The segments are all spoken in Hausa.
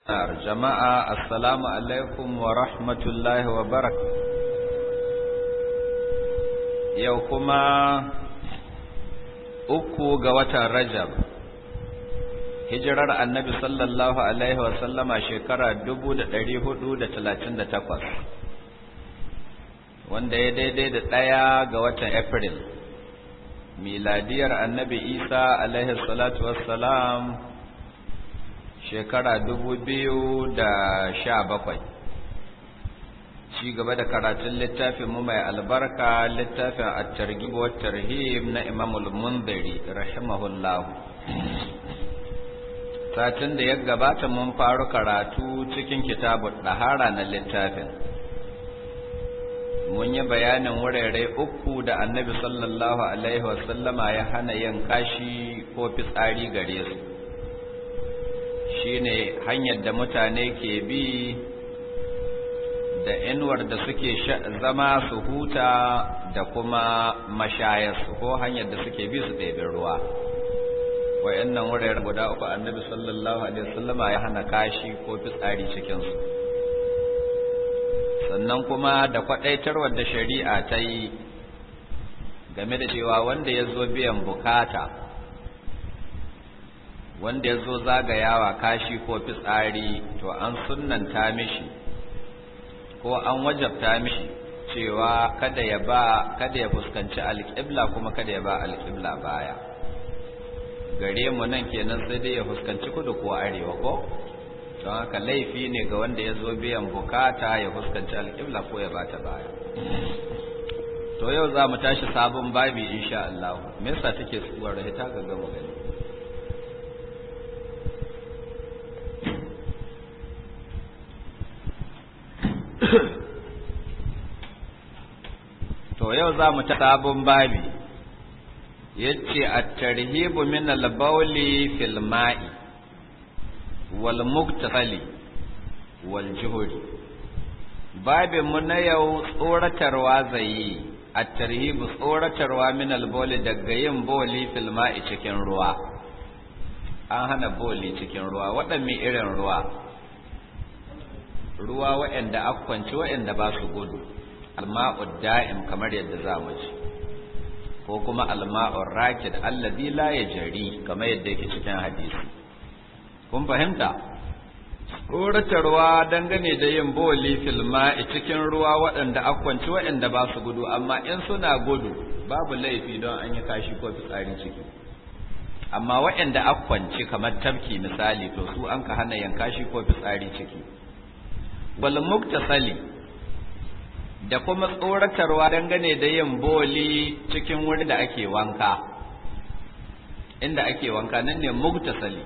jama'a assalamu alaikum wa rahmatullahi wa barak yau kuma uku ga watan rajab hijirar annabi sallallahu alaihi wa sallama shekara 1438 wanda ya daidai da ɗaya ga watan april miladiyar annabi isa alaihi salatu wassalam shekara dubu biyu da sha bakwai ci gaba da karatun littafin mu mai albarka littafin at-targhib wa tarhib na Imam al-Mundhiri rahimahullah satin da ya gabata mun faru karatu cikin kitabut dahara na littafin mun yi bayanin wurare uku da annabi sallallahu alaihi wasallama ya hana yin kashi ko fitsari gare su shine hanyar da mutane ke bi da inuwar da suke zama su huta da kuma mashayarsu ko hanyar da suke bi su ɗebi ruwa wayannan wuraren guda uku annabi sallallahu alaihi wasallama ya hana kashi ko fitsari cikinsu sannan kuma da kwaɗaitarwar da shari'a ta yi game da cewa wanda ya zo biyan bukata wanda ya zo zagayawa kashi ko fitsari to an sunnanta mishi ko an wajabta mishi cewa kada ya ba kada ya fuskanci alƙibla kuma kada ya ba alƙibla baya gare mu nan kenan sai dai ya fuskanci kudu ko arewa ko don haka laifi ne ga wanda ya zo biyan bukata ya fuskanci alƙibla ko ya bata baya to yau za mu tashi sabon babi insha Allah me yasa take tsuwar ta ga gama gani to yau za mu ta sabon babi yace at-tarhibu min al-bawli fil ma'i wal muktasali wal juhuri babin mu na yau tsoratarwa zai at-tarhibu tsoratarwa min al-bawli daga yin bawli fil ma'i cikin ruwa an hana bawli cikin ruwa waɗanne irin ruwa ruwa waɗanda akwanci waɗanda ba su gudu alma'ud da'im kamar yadda za mu ci ko kuma alma'ur rakid alladhi la yajri kamar yadda yake cikin hadisi kun fahimta tsoratarwa dangane da yin boli fil ma'i cikin ruwa waɗanda akwanci waɗanda ba su gudu amma in suna gudu babu laifi don an yi kashi ko fitsari ciki amma waɗanda akwanci kamar tafki misali to su an ka hana yin kashi ko fitsari ciki wal muktasali da kuma tsoratarwa dangane da yin boli cikin wuri da ake wanka inda ake wanka nan ne muktasali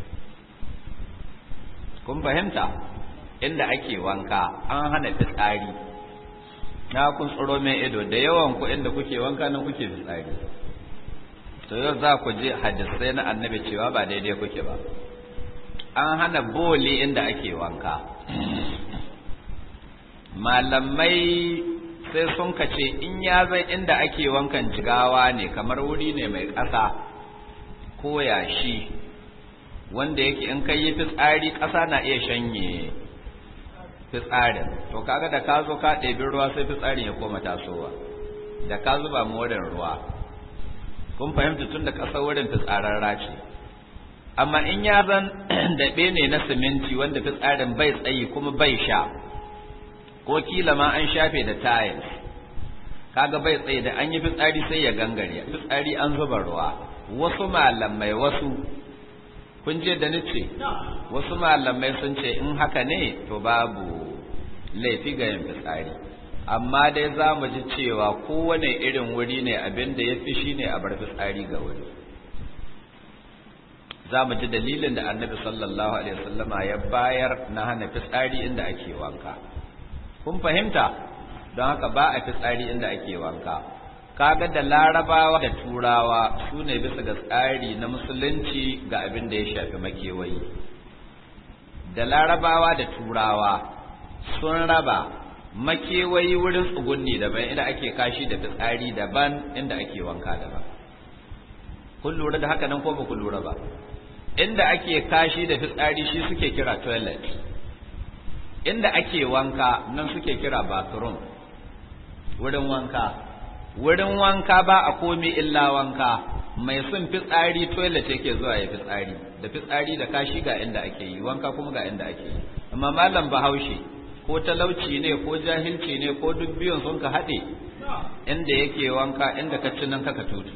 kun fahimta inda ake wanka an hana fitsari na kun tsoro mai ido da yawan ku inda kuke wanka nan kuke fitsari to yau za ku je hadisai na annabi cewa ba daidai kuke ba an hana boli inda ake wanka malamai sai sun kace in ya zai inda ake wankan jigawa ne kamar wuri ne mai ƙasa ko yashi wanda yake in kai yi fitsari ƙasa na iya shanye fitsarin to kaga da ka zo ka ɗebi ruwa sai fitsarin ya koma tasowa da ka zuba mu wurin ruwa kun fahimta tun da ƙasa wurin fitsararra ce amma in ya zan daɓe ne na siminti wanda fitsarin bai tsayi kuma bai sha ko kila ma an shafe da tiles kaga bai tsaye da an yi fitsari sai ya gangare fitsari an zuba ruwa wasu malamai wasu kun je da nace wasu malamai sun ce in haka ne to babu laifi ga yin fitsari amma dai za mu ji cewa kowane irin wuri ne abin da ya fi shi ne a bar fitsari ga wuri za mu ji dalilin da annabi sallallahu alaihi wasallama ya bayar na hana fitsari inda ake wanka kun fahimta don haka ba a fitsari inda ake wanka kaga da larabawa da turawa su ne bisa ga tsari na musulunci ga abin da ya shafi makewayi da larabawa da turawa sun raba makewayi wurin tsugunni daban inda ake kashi da fitsari daban inda ake wanka daban kun lura da haka nan ko ba ku lura ba inda ake kashi da fitsari shi suke kira toilet inda ake wanka nan suke kira bathroom wurin wanka wurin wanka ba a komi illa wanka mai son fitsari toilet yake zuwa ya fitsari da fitsari da kashi ga inda ake yi wanka kuma ga inda ake yi amma malam bahaushe ko talauci ne ko jahilci ne ko duk biyun sun ka haɗe inda yake wanka inda ka ci nan kaka tutu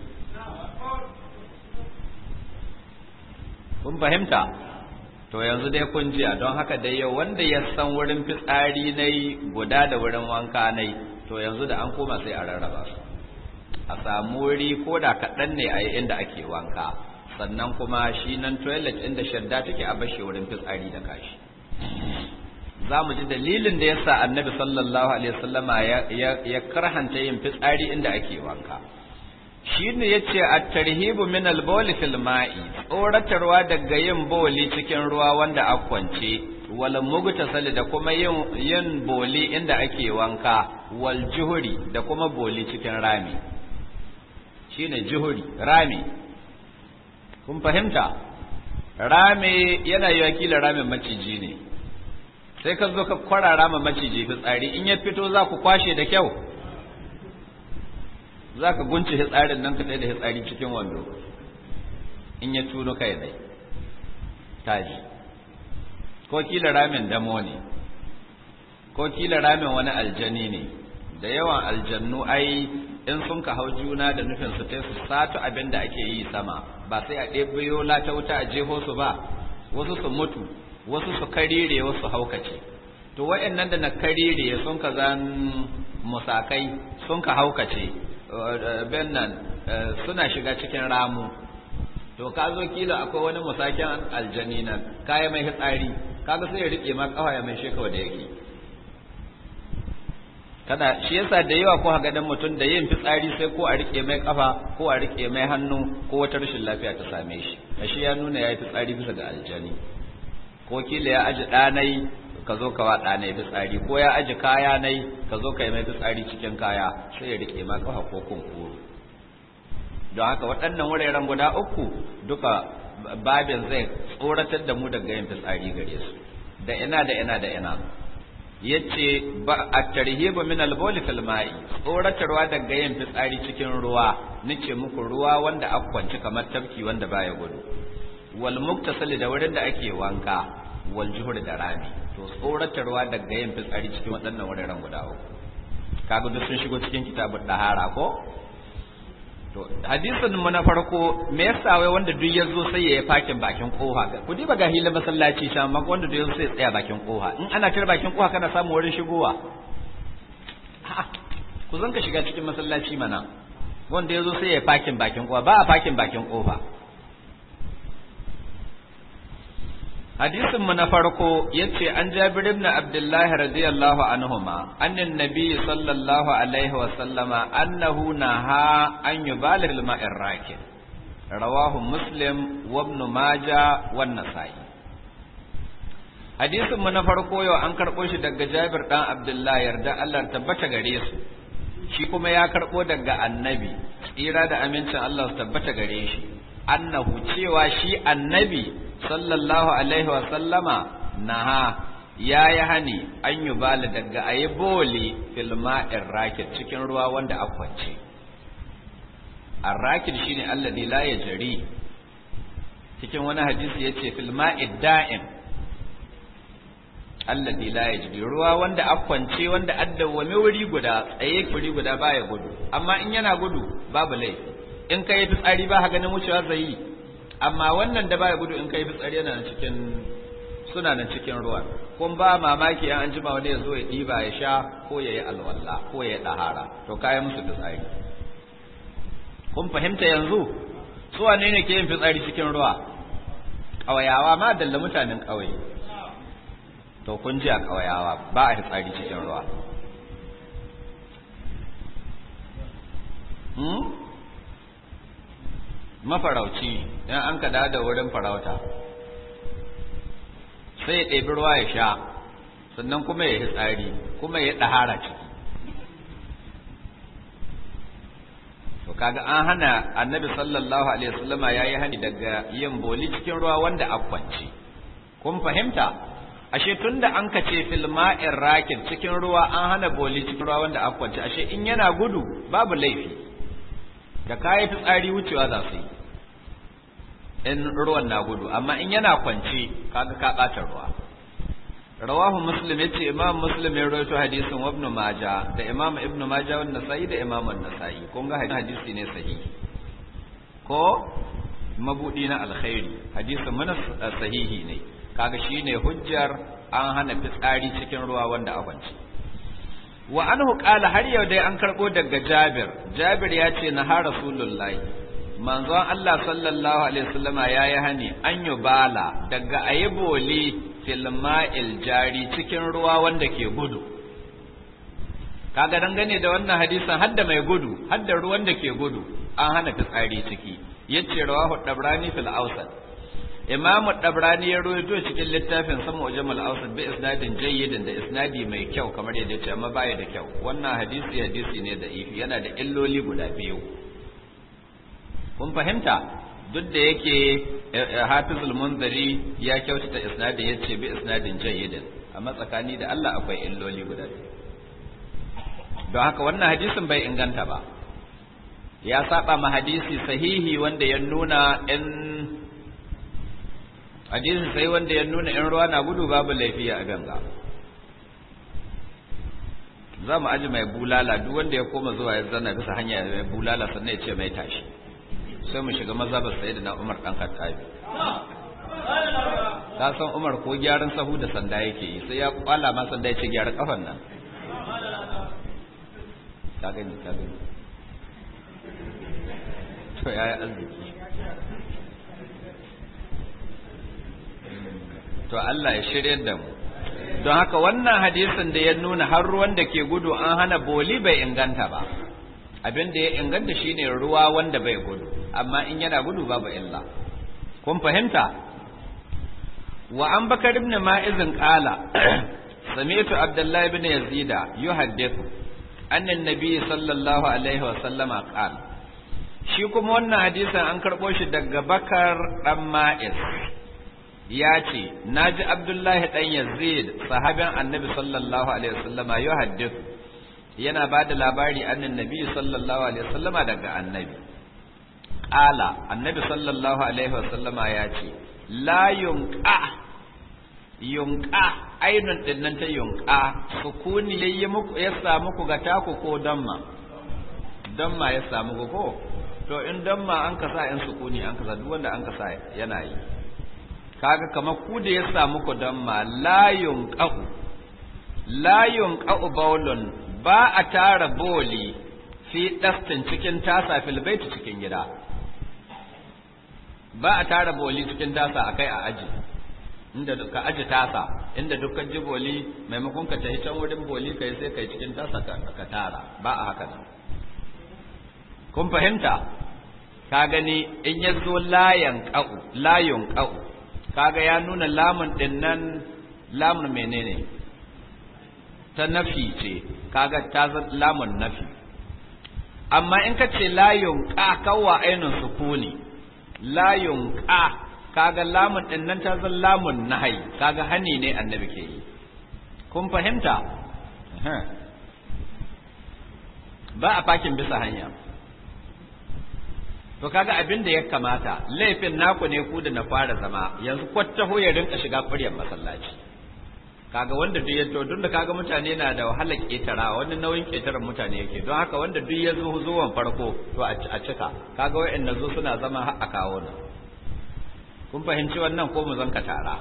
kun fahimta to yanzu dai kun jiya don haka dai yau wanda ya san wurin fitsari na guda da wurin wanka na to yanzu da an koma sai a rarraba su a samu wuri ko da kaɗan ne a yi inda ake wanka sannan kuma shi nan toilet inda shadda take a bashe wurin fitsari da kashi za mu ji dalilin da yasa annabi sallallahu alaihi wasallama ya karhanta yin fitsari inda ake wanka shi ne ya ce a tarhibu min alboli fil ma'i tsoratarwa daga yin boli cikin ruwa wanda a kwance wal mugtasali da kuma yin yin boli inda ake wanka wal juhuri da kuma boli cikin rami shine juhuri rami kun fahimta rami yana yi wakilin ramin maciji ne sai ka zo ka kwarara ma maciji fitsari in ya fito za ku kwashe da kyau za ka gunce hitsarin nan ka tsaye da hitsari cikin wando in ya tuno kai dai taji ko kila ramin damo ne ko kila ramin wani aljani ne da yawan aljannu ai in sun ka hau juna da nufin su ta su sato abin da ake yi sama ba sai a ɗebiyo lata wuta a jeho su ba wasu su mutu wasu su karire wasu haukace to wa'annan da na karire sun ka zan musakai sun ka haukace ben nan suna shiga cikin ramu to ka zo kila akwai wani musakin aljani nan kaya mai hitsari kaga sai ya rike ma kawaya mai shekawa da yake kada shi yasa da yawa ko ga dan mutum da yin fitsari sai ko a rike mai kafa ko a rike mai hannu ko wata rashin lafiya ta same shi shi ya nuna yayi fitsari bisa ga aljani ko kila ya aji ɗanai ka zo ka wa ɗanai fitsari ko ya aji kaya nai ka zo ka yi mai fitsari cikin kaya sai ya rike ma kafa ko kunkuru don haka waɗannan wuraren guda uku duka babin zai tsoratar da mu daga yin fitsari gare su da ina da ina da ina yace ba at-tarhibu min al-bawl fil ma'i tsoratarwa daga yin fitsari cikin ruwa nace muku ruwa wanda akwanci kamar tafki wanda baya gudu wal muktasali da wurin da ake wanka wal juhur da rami to tsoratarwa daga yin fitsari cikin waɗannan wuraren guda uku kaga duk sun shigo cikin kitabun dahara ko to hadisin mu na farko me yasa wai wanda duk ya zo sai ya yi fakin bakin koha ku diba ga hilin masallaci sha amma wanda duk ya zo sai ya tsaya bakin koha in ana tare bakin koha kana samu wurin shigowa ku zanka shiga cikin masallaci mana wanda ya zo sai ya yi fakin bakin koha ba a fakin bakin kofa hadisin mu na farko yace an Jabir ibn Abdullah radiyallahu anhuma annan nabiy sallallahu alaihi wa sallama annahu naha an yubalir al-ma'ir rakid rawahu muslim wa ibn majah wa nasai hadisin mu na farko yau an karbo shi daga Jabir dan Abdullah yarda Allah tabbata gare su shi kuma ya karbo daga annabi tsira da amincin Allah su tabbata gare shi annahu cewa shi annabi sallallahu alaihi wa sallama naha ya yi hani an yi bala daga a yi boli filma'in rakit cikin ruwa wanda akwance arrakit shine alladhi la ya jari cikin wani hadisi ya ce filma'in da'im alladhi la ya jari ruwa wanda akwance wanda addawame wuri guda tsaye wuri guda baya gudu amma in yana gudu babu laifi in ka yi fitsari ba ha ganin wucewa zai yi amma wannan da baya gudu in kai fitsari yana cikin suna nan cikin ruwa kun ba mamaki an jima wani ya zo ya ɗiba ya sha ko ya yi alwala ko ya yi ɗahara to kayan musu fitsari kun fahimta yanzu su wane ne ke yin fitsari cikin ruwa ƙawayawa ma dalla mutanen ƙauye to kun ji a ƙawayawa ba a fitsari cikin ruwa mafarauci in an ka da wurin farauta sai ya ɗebi ruwa ya sha sannan kuma ya yi tsari kuma ya ɗahara ciki to kaga an hana annabi sallallahu alaihi wasallama yayi hani daga yin boli cikin ruwa wanda akwanci kun fahimta ashe tunda an kace fil ma'ir rakid cikin ruwa an hana boli cikin ruwa wanda akwanci ashe in yana gudu babu laifi da kayi fitsari wucewa za su yi in ruwan na gudu amma in yana kwance kaga ka ɓata ruwa rawahu muslim yace imam muslim ya rawaito hadisin ibn majah da imam ibn majah wannan nasa'i da imam an-nasa'i kun ga hadisi ne sahihi ko mabudi na alkhairi hadisin mana sahihi ne kaga shine hujjar an hana fitsari cikin ruwa wanda a kwance wa anhu qala har yau dai an karbo daga jabir jabir ya ce na har rasulullahi manzon Allah sallallahu alaihi wasallama yayi hani an yubala daga ayiboli fil ma'il jari cikin ruwa wanda ke gudu kaga dangane da wannan hadisin hadda mai gudu hadda ruwan da ke gudu an hana fitsari ciki yace rawahu dabrani fil awsat imamu dabrani ya rawaito cikin littafin sama ujmal awsat bi isnadin jayyidin da isnadi mai kyau kamar yadda yace amma baya da kyau wannan hadisi hadisi ne da ifi yana da illoli guda biyu kun fahimta duk da yake hafizul munzari ya kyautata isnadin yace bi isnadin jayyidin amma tsakani da Allah akwai illoli guda biyu don haka wannan hadisin bai inganta ba ya saba ma hadisi sahihi wanda ya nuna in hadisi sai wanda ya nuna in ruwa na gudu babu laifi a ganga za mu aji mai bulala duk wanda ya koma zuwa ya zana bisa hanya mai bulala sannan ya ce mai tashi sai mu shiga mazhabar sayyidina Umar dan Khattabi ka san Umar ko gyaran sahu da sanda yake yi sai ya kwala ma sanda ya ce gyara kafan nan ka gani ka gani to yayi arziki to Allah ya shirye da mu don haka wannan hadisin da ya nuna har ruwan da ke gudu an hana boli bai inganta ba abin da ya inganta shine ruwa wanda bai gudu amma in yana gudu babu illa kun fahimta wa an bakar ibn ma'izin qala sami'tu abdullahi ibn yazida yuhaddithu anna an-nabi sallallahu alaihi wa sallama qala shi kuma wannan hadisin an karbo shi daga bakar dan ma'iz ya ce naji abdullahi dan yazid sahabin annabi sallallahu alaihi wa sallama yuhaddithu yana ba da labari annin nabi sallallahu alaihi wasallama daga annabi ƙala annabi sallallahu alaihi wasallama ya ce la yunqa yunqa ainun din nan ta yunqa sukuni yayi muku ya samu ku ga taku ko damma damma ya samu ku ko to in damma an kasa in sukuni an kasa duk wanda an kasa yana yi kaga kamar ku da ya samu ku damma la yunqa la yunqa baulun ba a tara boli fi ɗastin cikin tasa filbaiti cikin gida ba a tara boli cikin tasa a kai a aji inda ka aji tasa inda dukkan ji boli maimakon ka tafi can wurin boli kai sai kai cikin tasa ka tara ba a haka nan kun fahimta ka gani in ya zo layan ƙa'u layon ƙa'u kaga ya nuna lamun ɗin nan lamun menene ta nafi ce kaga ta lamun nafi amma in ka ce layun ka kawwa ainihin sukuni layun ka kaga lamun din nan ta zan lamun nahai kaga hani ne annabi ke yi kun fahimta ba a fakin bisa hanya to kaga abin da ya kamata laifin naku ne ku da na fara zama yanzu kwattaho ya rinka shiga ƙuryar masallaci kaga wanda duk ya to duk da kaga mutane na da wahalar ketara wani nauyin ketaran mutane yake don haka wanda duk ya zo zuwan farko to a cika kaga wa'anda zo suna zama har a kawo nan kun fahimci wannan ko mu zanka tara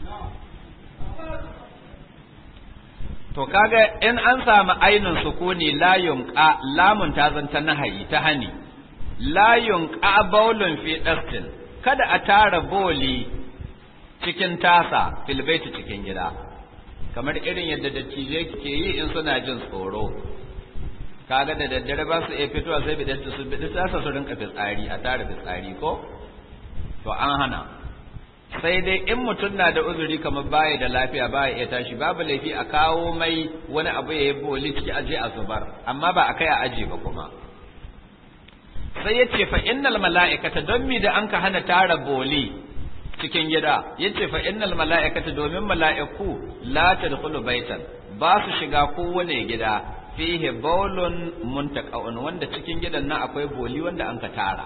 to kaga in an samu ainin sukuni layun qa lamun ta zanta nahayi ta hani layun qa baulun fi dastin kada a tara boli cikin tasa filbaiti cikin gida kamar irin yadda dattijai ke yi in suna jin tsoro kaga da daddare ba su iya fitowa sai bidan su bidi tasa su rinka fitsari a tara fitsari ko to an hana sai dai in mutum na da uzuri kamar baya da lafiya baya iya tashi babu laifi a kawo mai wani abu ya yi boli ciki aje a zubar amma ba a kai a aji ba kuma sai ya ce fa innal mala'ikata don mi da an ka hana tara boli cikin gida ya ce fa innal mala'ikata domin mala'iku la tadkhulu baitan ba su shiga kowane gida fihi baulun muntaqa'un wanda cikin gidan nan akwai boli wanda an ka tara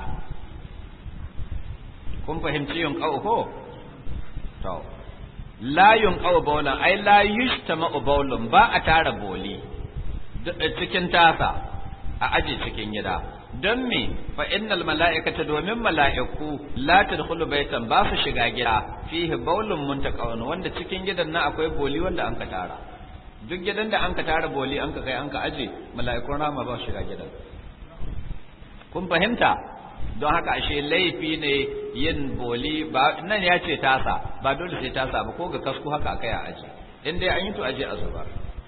kun fahimci yin ko to la yunqaw bawlan ai la yujtama'u bawlun ba a tara boli cikin tasa a aje cikin gida don me fa innal mala'ikata domin mala'iku la tadkhulu baitan ba su shiga gida fihi bawlun muntaqawn wanda cikin gidan nan akwai boli wanda an ka tara duk gidan da an ka tara boli an ka kai an ka aje mala'ikun rama ba su shiga gidan kun fahimta don haka ashe laifi ne yin boli ba nan ya ce tasa ba dole sai tasa ba ko ga kasku haka akai a aji in dai an yi to aje a zubar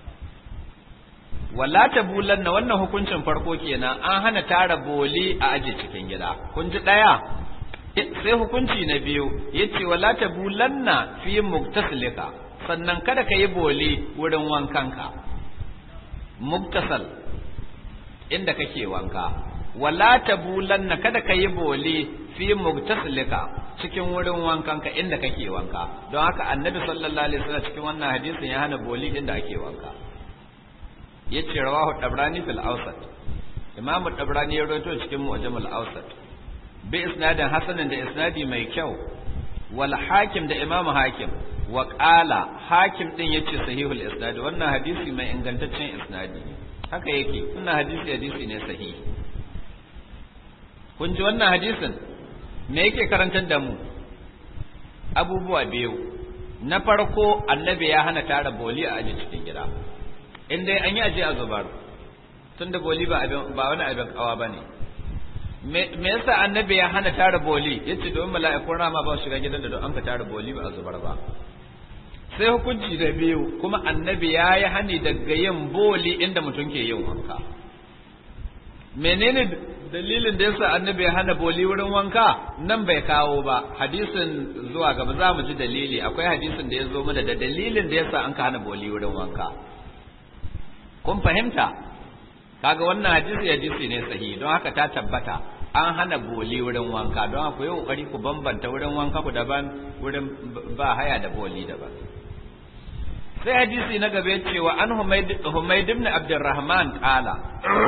wala ta bulanna wannan hukuncin farko kenan an hana tara boli a aje cikin gida kun ji daya sai hukunci na biyu yace wala ta bulanna fi muktasilika sannan kada ka yi boli wurin wankanka muktasal inda kake wanka wala tabulanna kada ka yi boli fi mugtasilika cikin wurin wankanka inda kake wanka don haka annabi sallallahu alaihi wasallam cikin wannan hadisin ya hana boli inda ake wanka yace rawahu tabrani fil awsat imam tabrani ya rawaito cikin mu'jamul awsat bi isnadin hasanin da isnadi mai kyau wal hakim da imam hakim wa qala hakim din yace sahihul isnad wannan hadisi mai ingantaccen isnadi haka yake wannan hadisi hadisi ne sahihi kun ji wannan hadisin me yake karantar da mu abubuwa biyu na farko annabi ya hana tara boli a aji cikin gida in dai an yi aje a zubar tun da boli ba wani abin kawa ba ne me yasa annabi ya hana tara boli ya ce domin mala'ikun rama ba shiga gidan da don an ka tara boli ba a zubar ba sai hukunci da biyu kuma annabi ya yi hani daga yin boli inda mutum ke yin wanka menene dalilin da yasa annabi ya hana boli wurin wanka nan bai kawo ba hadisin zuwa gaba za mu ji dalili akwai hadisin da ya zo mana da dalilin da yasa an ka hana boli wurin wanka kun fahimta kaga wannan hadisi hadisi ne sahihi don haka ta tabbata an hana boli wurin wanka don haka yi kokari ku bambanta wurin wanka ku daban wurin ba haya da boli daban sai hadisi na gaba cewa an humaid ibn abdurrahman qala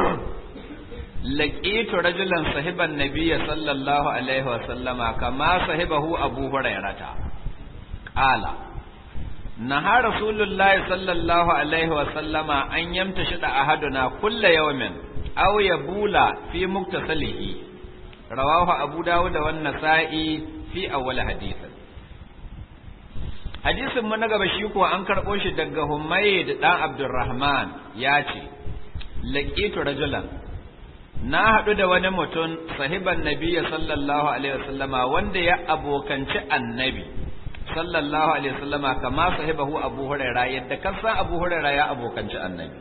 laqitu rajulan sahiban nabiyya sallallahu alaihi wa sallama kama sahibahu abu hurairata qala naha rasulullahi sallallahu alaihi wa sallama an yamtashi da ahaduna kulla yawmin aw yabula fi muktasalihi rawahu abu dawud wa an-nasa'i fi awwal hadith hadisin mu na gaba shi kuwa an karbo shi daga humayd dan abdurrahman ya ce laqitu rajulan na haɗu da wani mutum sahiban nabiya sallallahu alaihi wasallama wanda ya abokanci annabi sallallahu alaihi wasallama kama sahibahu abu huraira yadda kasan abu huraira ya abokanci annabi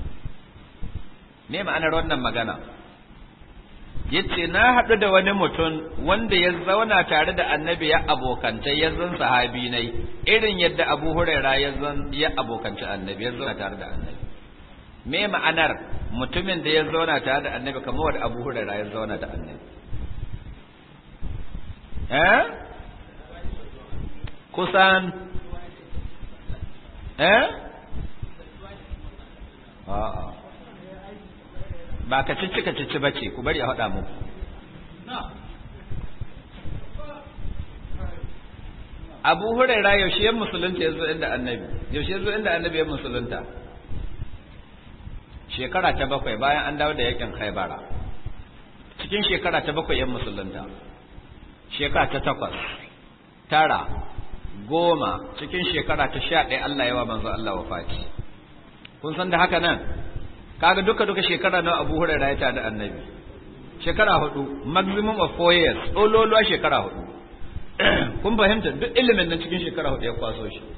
me ma'anar wannan magana yace na haɗu da wani mutum wanda ya zauna tare da annabi ya abokance ya zan sahabi nai irin yadda abu huraira ya zan ya abokanci annabi ya zauna tare da annabi me ma'anar mutumin da ya zauna tare da annabi kamar wanda abu huraira ya zauna da annabi eh kusan eh a'a ba ka cici ka cici bace ku bari a faɗa muku Abu Huraira yaushe ya musulunta ya zo inda annabi yaushe ya zo inda annabi ya musulunta shekara ta bakwai bayan an dawo da yakin Khaibara cikin shekara ta bakwai yan musulunta shekara ta takwas tara goma cikin shekara ta sha ɗaya Allah yawa manzo Allah wafati kun san da haka nan kaga duka duka shekara nawa Abu Hurairah ya tada annabi shekara hudu maximum of four years ololuwa shekara hudu kun fahimta duk ilimin nan cikin shekara hudu ya kwaso shi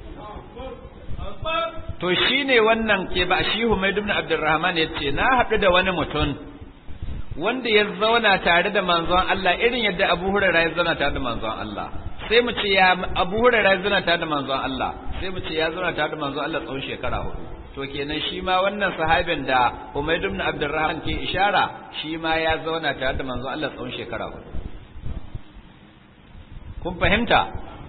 to shine wannan ke ba shi Humayd ibn Abdurrahman yace na haɗu da wani mutum wanda ya zauna tare da manzon Allah irin yadda Abu Hurairah ya zauna tare da manzon Allah sai mu ce ya Abu Hurairah ya zauna tare da manzon Allah sai mu ce ya zauna tare da manzon Allah tsawon shekara hudu to kenan shi ma wannan sahabin da Umayd ibn Abdurrahman ke ishara shi ma ya zauna tare da manzon Allah tsawon shekara hudu kun fahimta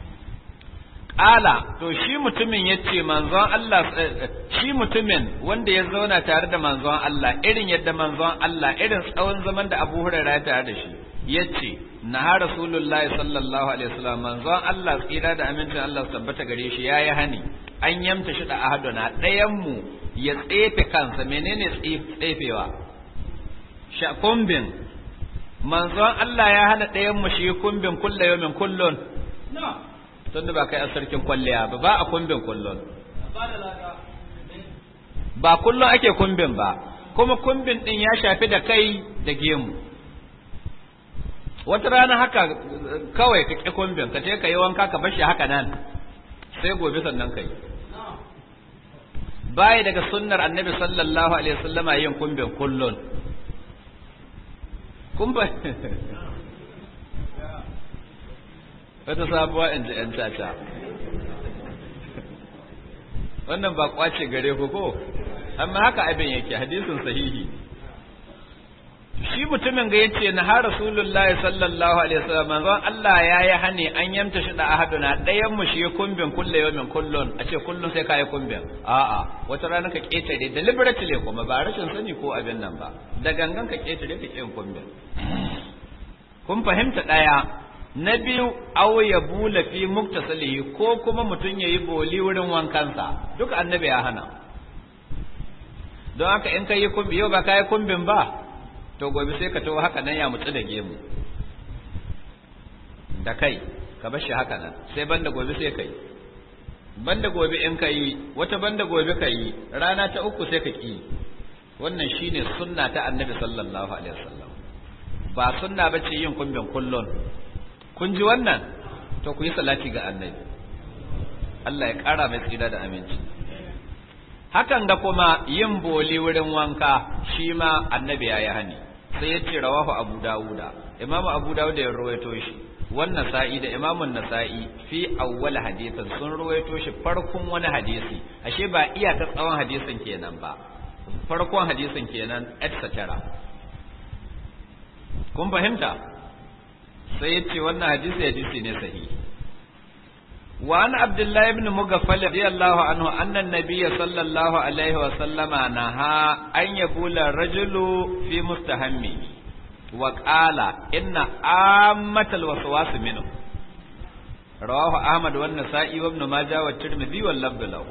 Ƙala to shi mutumin ya ce manzon Allah shi mutumin wanda ya zauna tare da manzon Allah irin yadda manzon Allah irin tsawon zaman da Abu Hurairah ya tare da shi ya ce na ha Rasulullahi sallallahu alaihi wasallam manzon Allah tsira da amincin Allah su tabbata gare shi yayi hani an yamta shi da ahaduna ɗayan mu ya tsefe kansa menene tsefewa sha kumbin manzon Allah ya hana ɗayan mu shi kumbin kullu yawmin kullun tun da ba kai a sarkin kwalliya ba ba a kumbin kullun ba kullun ake kumbin ba kuma kumbin din ya shafi da kai da gemu wata rana haka kawai ka ƙi kumbin ka ce ka yi wanka ka bar shi haka nan sai gobe sannan ka yi baya daga sunnar annabi sallallahu alaihi wasallama yin kumbin kullun kumba wata sabuwa in ji ‘yan caca wannan ba kwace gare ku ko amma haka abin yake hadisin sahihi shi mutumin ga yace na har rasulullahi sallallahu alaihi wasallam manzon Allah ya yi hani an yamta shi da ahaduna ɗayan mu shi kumbin kulle yawmin kullun a ce kullun sai kai kumbin a'a wata rana ka ketare deliberately kuma ba rashin sani ko abin nan ba da gangan ka ketare ka kin kumbin kun fahimta ɗaya na biyu aw ya bula fi muktasalihi ko kuma mutum yayi boli wurin wankansa duk annabi ya hana don haka in kai kumbi yau ba kai kumbin ba to gobe sai ka tawo haka nan ya mutsu da gemu da kai ka bar shi haka nan sai banda gobe sai kai banda gobe in kai wata banda gobe kai rana ta uku sai ka ki wannan shine sunna ta annabi sallallahu alaihi wasallam ba sunna bace yin kumbin kullun kun ji wannan to ku yi salati ga annabi Allah ya ƙara mai tsira da aminci hakan da kuma yin boli wurin wanka shi ma annabi ya yi hani sai ya ce rawahu abu dawuda imamu abu dawuda ya rawaito shi wannan sa'i da imamun nasa'i fi awwal hadisin sun rawaito shi farkon wani hadisi ashe ba iyaka tsawon hadisin kenan ba farkon hadisin kenan etc kun fahimta sai ya ce wannan hadisi hadisi ne sahihi وعن عبد الله بن مغفل رضي الله عنه أن النبي صلى الله عليه وسلم نهى أن يبول الرجل في مستهمه وقال إن عامة الوسواس منه رواه أحمد والنسائي وابن ماجه والترمذي واللفظ له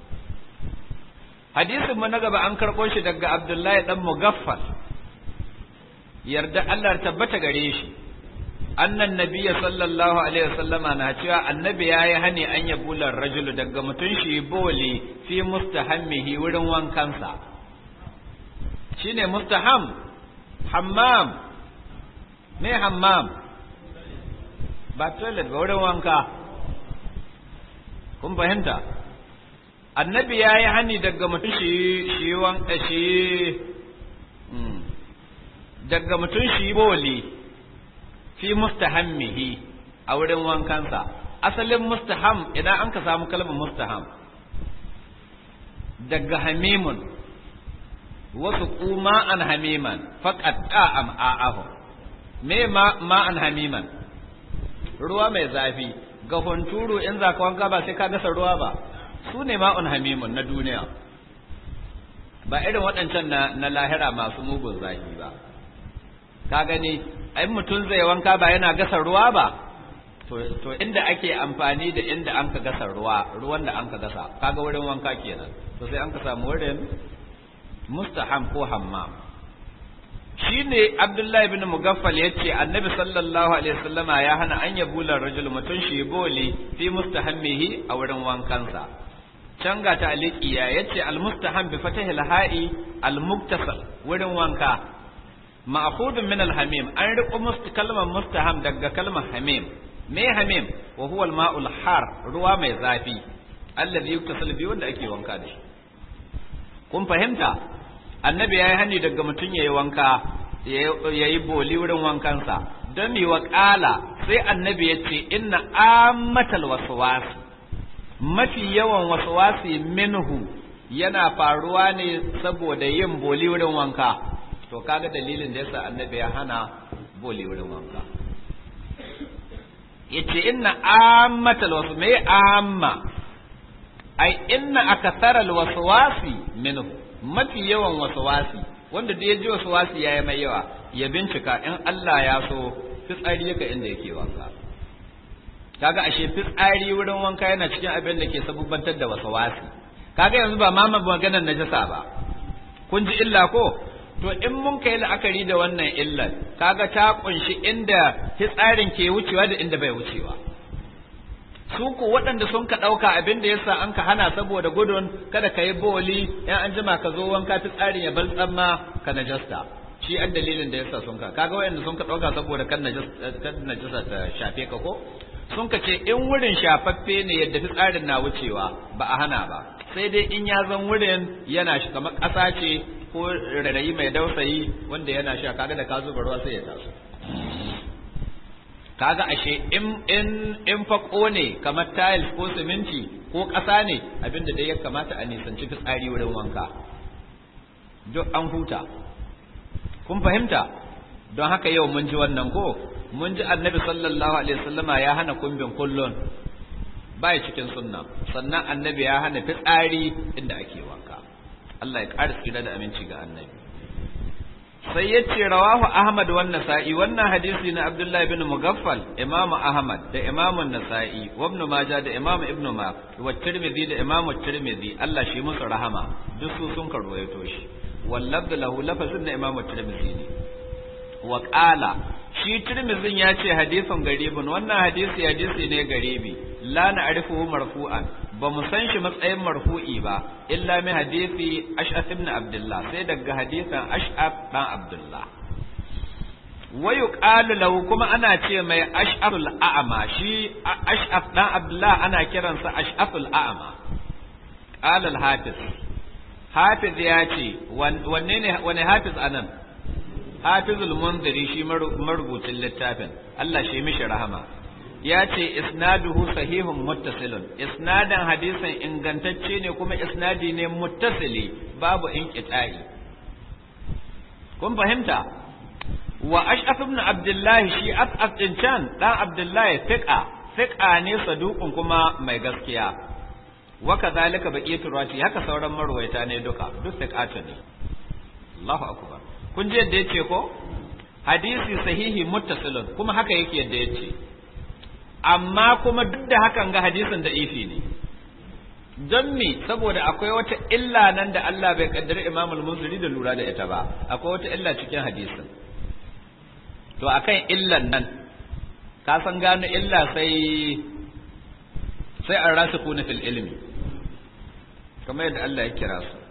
hadisin mu na gaba an karɓo shi daga Abdullahi dan Mugaffal yarda Allah tabbata gare shi annan nabiya sallallahu alaihi wasallama na cewa annabi ya yi hani an ya bular rajulu daga mutum shi boli fi mustahammihi wurin wankansa shine mustaham hammam me hammam ba toilet ba wurin wanka kun fahimta annabi ya yi hani daga mutum shi shi wanka shi daga mutum shi boli fi mustahammihi a wurin wankansa asalin mustaham idan an ka samu kalmar mustaham daga hamimun wasu kuma an hamiman faƙaɗa am a'ahu me ma an hamiman ruwa mai zafi ga hunturu in za ka wanka ba sai ka gasa ruwa ba su ne ma'un hamimun na duniya ba irin waɗancan na lahira masu mugun zafi ba ka gani ai mutum zai wanka ba yana gasa ruwa ba to inda ake amfani da inda an ka gasa ruwa ruwan da an ka gasa kaga wurin wanka kenan to sai an ka samu wurin mustaham ko hammam shine abdullahi ibn mugaffal yace annabi sallallahu alaihi wasallama ya hana an yabula rajul mutun shi boli fi mustahammihi a wurin wankansa can ga ta aliqiya yace al mustaham bi fatahil ha'i al muktasal wurin wanka ma'khudun min al-hamim an riƙo must kalmar mustaham daga kalmar hamim me hamim wa huwa al-ma'ul har ruwa mai zafi alladhi yuktasal bi wanda ake wanka da shi kun fahimta annabi yayi hani daga mutun yayi wanka yayi boli wurin wankansa don yi wa ƙala sai annabi ya ce inna ammatal waswas mafi yawan waswasi minhu yana faruwa ne saboda yin boli wurin wanka to kaga dalilin da yasa annabi ya hana boli wurin wanka yace inna ammatal wasu me amma ai inna akatharal waswasi minhu mafi yawan waswasi wanda da ya ji waswasi yayi mai yawa ya bincika in Allah ya so fitsari yaka inda yake wanka kaga ashe fitsari wurin wanka yana cikin abin da ke sabubbantar da waswasi kaga yanzu ba ma maganar najasa ba kun ji illa ko to in mun kai la'akari da wannan illar kaga ta kunshi inda fitsarin ke wucewa da inda bai wucewa su ku waɗanda sun ka ɗauka abin da yasa an ka hana saboda gudun kada ka yi boli in an jima ka zo wanka fitsarin ya baltsan ma ka najasta shi an dalilin da yasa sun ka kaga waɗanda sun ka ɗauka saboda kan najasa ta shafe ka ko sun ka ce in wurin shafaffe ne yadda fitsarin na wucewa ba a hana ba sai dai in ya zan wurin yana shi kamar ƙasa ce ko rarayi mai dausayi wanda yana sha kaga da ka zuba ruwa sai ya taso kaga ashe in in in fako ne kamar tiles ko siminti ko ƙasa ne abinda dai ya kamata a nisanci fitsari wurin wanka duk an huta kun fahimta don haka yau mun ji wannan ko mun ji annabi sallallahu alaihi wasallama ya hana kumbin kullun baya cikin sunna sannan annabi ya hana fitsari inda ake wanka Allah ya ƙara tsira da aminci ga annabi sai ya ce rawahu ahmad wan nasa'i wannan hadisi na abdullahi bin mugaffal imamu ahmad da imamu nasa'i wa ibn majah da imamu ibn ma wa tirmidhi da imamu tirmidhi Allah shi musu rahama duk su sun karwayo shi wallabda lahu lafazin na imamu tirmidhi ne wa qala shi tirmidhin ya ce hadisin garibun wannan hadisi hadisi ne garibi la na'rifuhu marfu'an ba mu san shi matsayin marfu'i ba illa min hadisi ash'af ibn abdullah sai daga hadisin ash'af dan abdullah wa yuqalu lahu kuma ana ce mai ash'aful a'ma shi ash'af dan abdullah ana kiransa ash'aful a'ma qala al-hafiz hafiz ya ce wanne ne wani hafiz anan hafizul munziri shi marubucin littafin Allah shi mishi rahama ya ce isnaduhu sahihun muttasilun isnadan hadisin ingantacce ne kuma isnadi ne muttasili babu inqita'i kun fahimta wa ash'af ibn abdullahi shi as'af din can dan abdullahi fiqa fiqa ne saduqun kuma mai gaskiya wa kadhalika baqiyatu rawati haka sauran marwaita ne duka duk fiqatu ne Allahu akbar kun ji yadda yace ko hadisi sahihi muttasilun kuma haka yake yadda yace amma kuma duk da hakan ga hadisin da ifi ne don me saboda akwai wata illa nan da Allah bai kaddari Imam al-Munziri da lura da ita ba akwai wata illa cikin hadisin to akan illan nan ka san gano illa sai sai an rasu kuna fil ilmi kamar yadda Allah ya kira su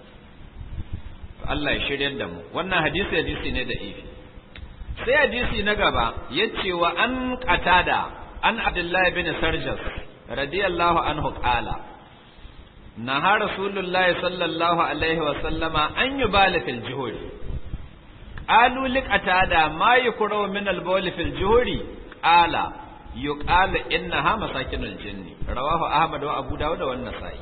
Allah ya shirya da mu wannan hadisi hadisi ne da ifi sai hadisi na gaba yace wa an qatada an Abdullah bin Sarjas radiyallahu anhu qala naha Rasulullah sallallahu alaihi wa sallama an yubala fil juhuri qalu liqatada ma yukrahu min al-bawl fil juhuri qala yuqalu innaha masakinul jinni rawahu Ahmad wa Abu Dawud wa an-Nasa'i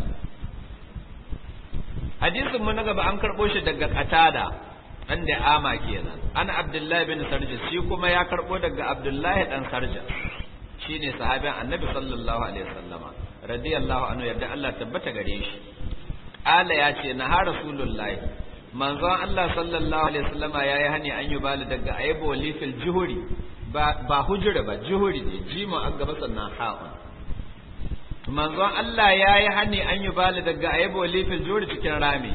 hadisin mu na gaba an karbo shi daga qatada dan da ama kenan ana Abdullah bin Sarjas shi kuma ya karbo daga Abdullah dan Sarjas shine sahabin annabi sallallahu alaihi wasallama radiyallahu anhu yadda Allah tabbata gare shi ala ya ce na ha rasulullahi manzon Allah sallallahu alaihi wasallama yayi hani an yi bali daga aybo lifil juhuri ba ba hujura ba juhuri ne jima an gaba sannan ha'un manzon Allah yayi hani an yi bali daga aybo lifil juhuri cikin rami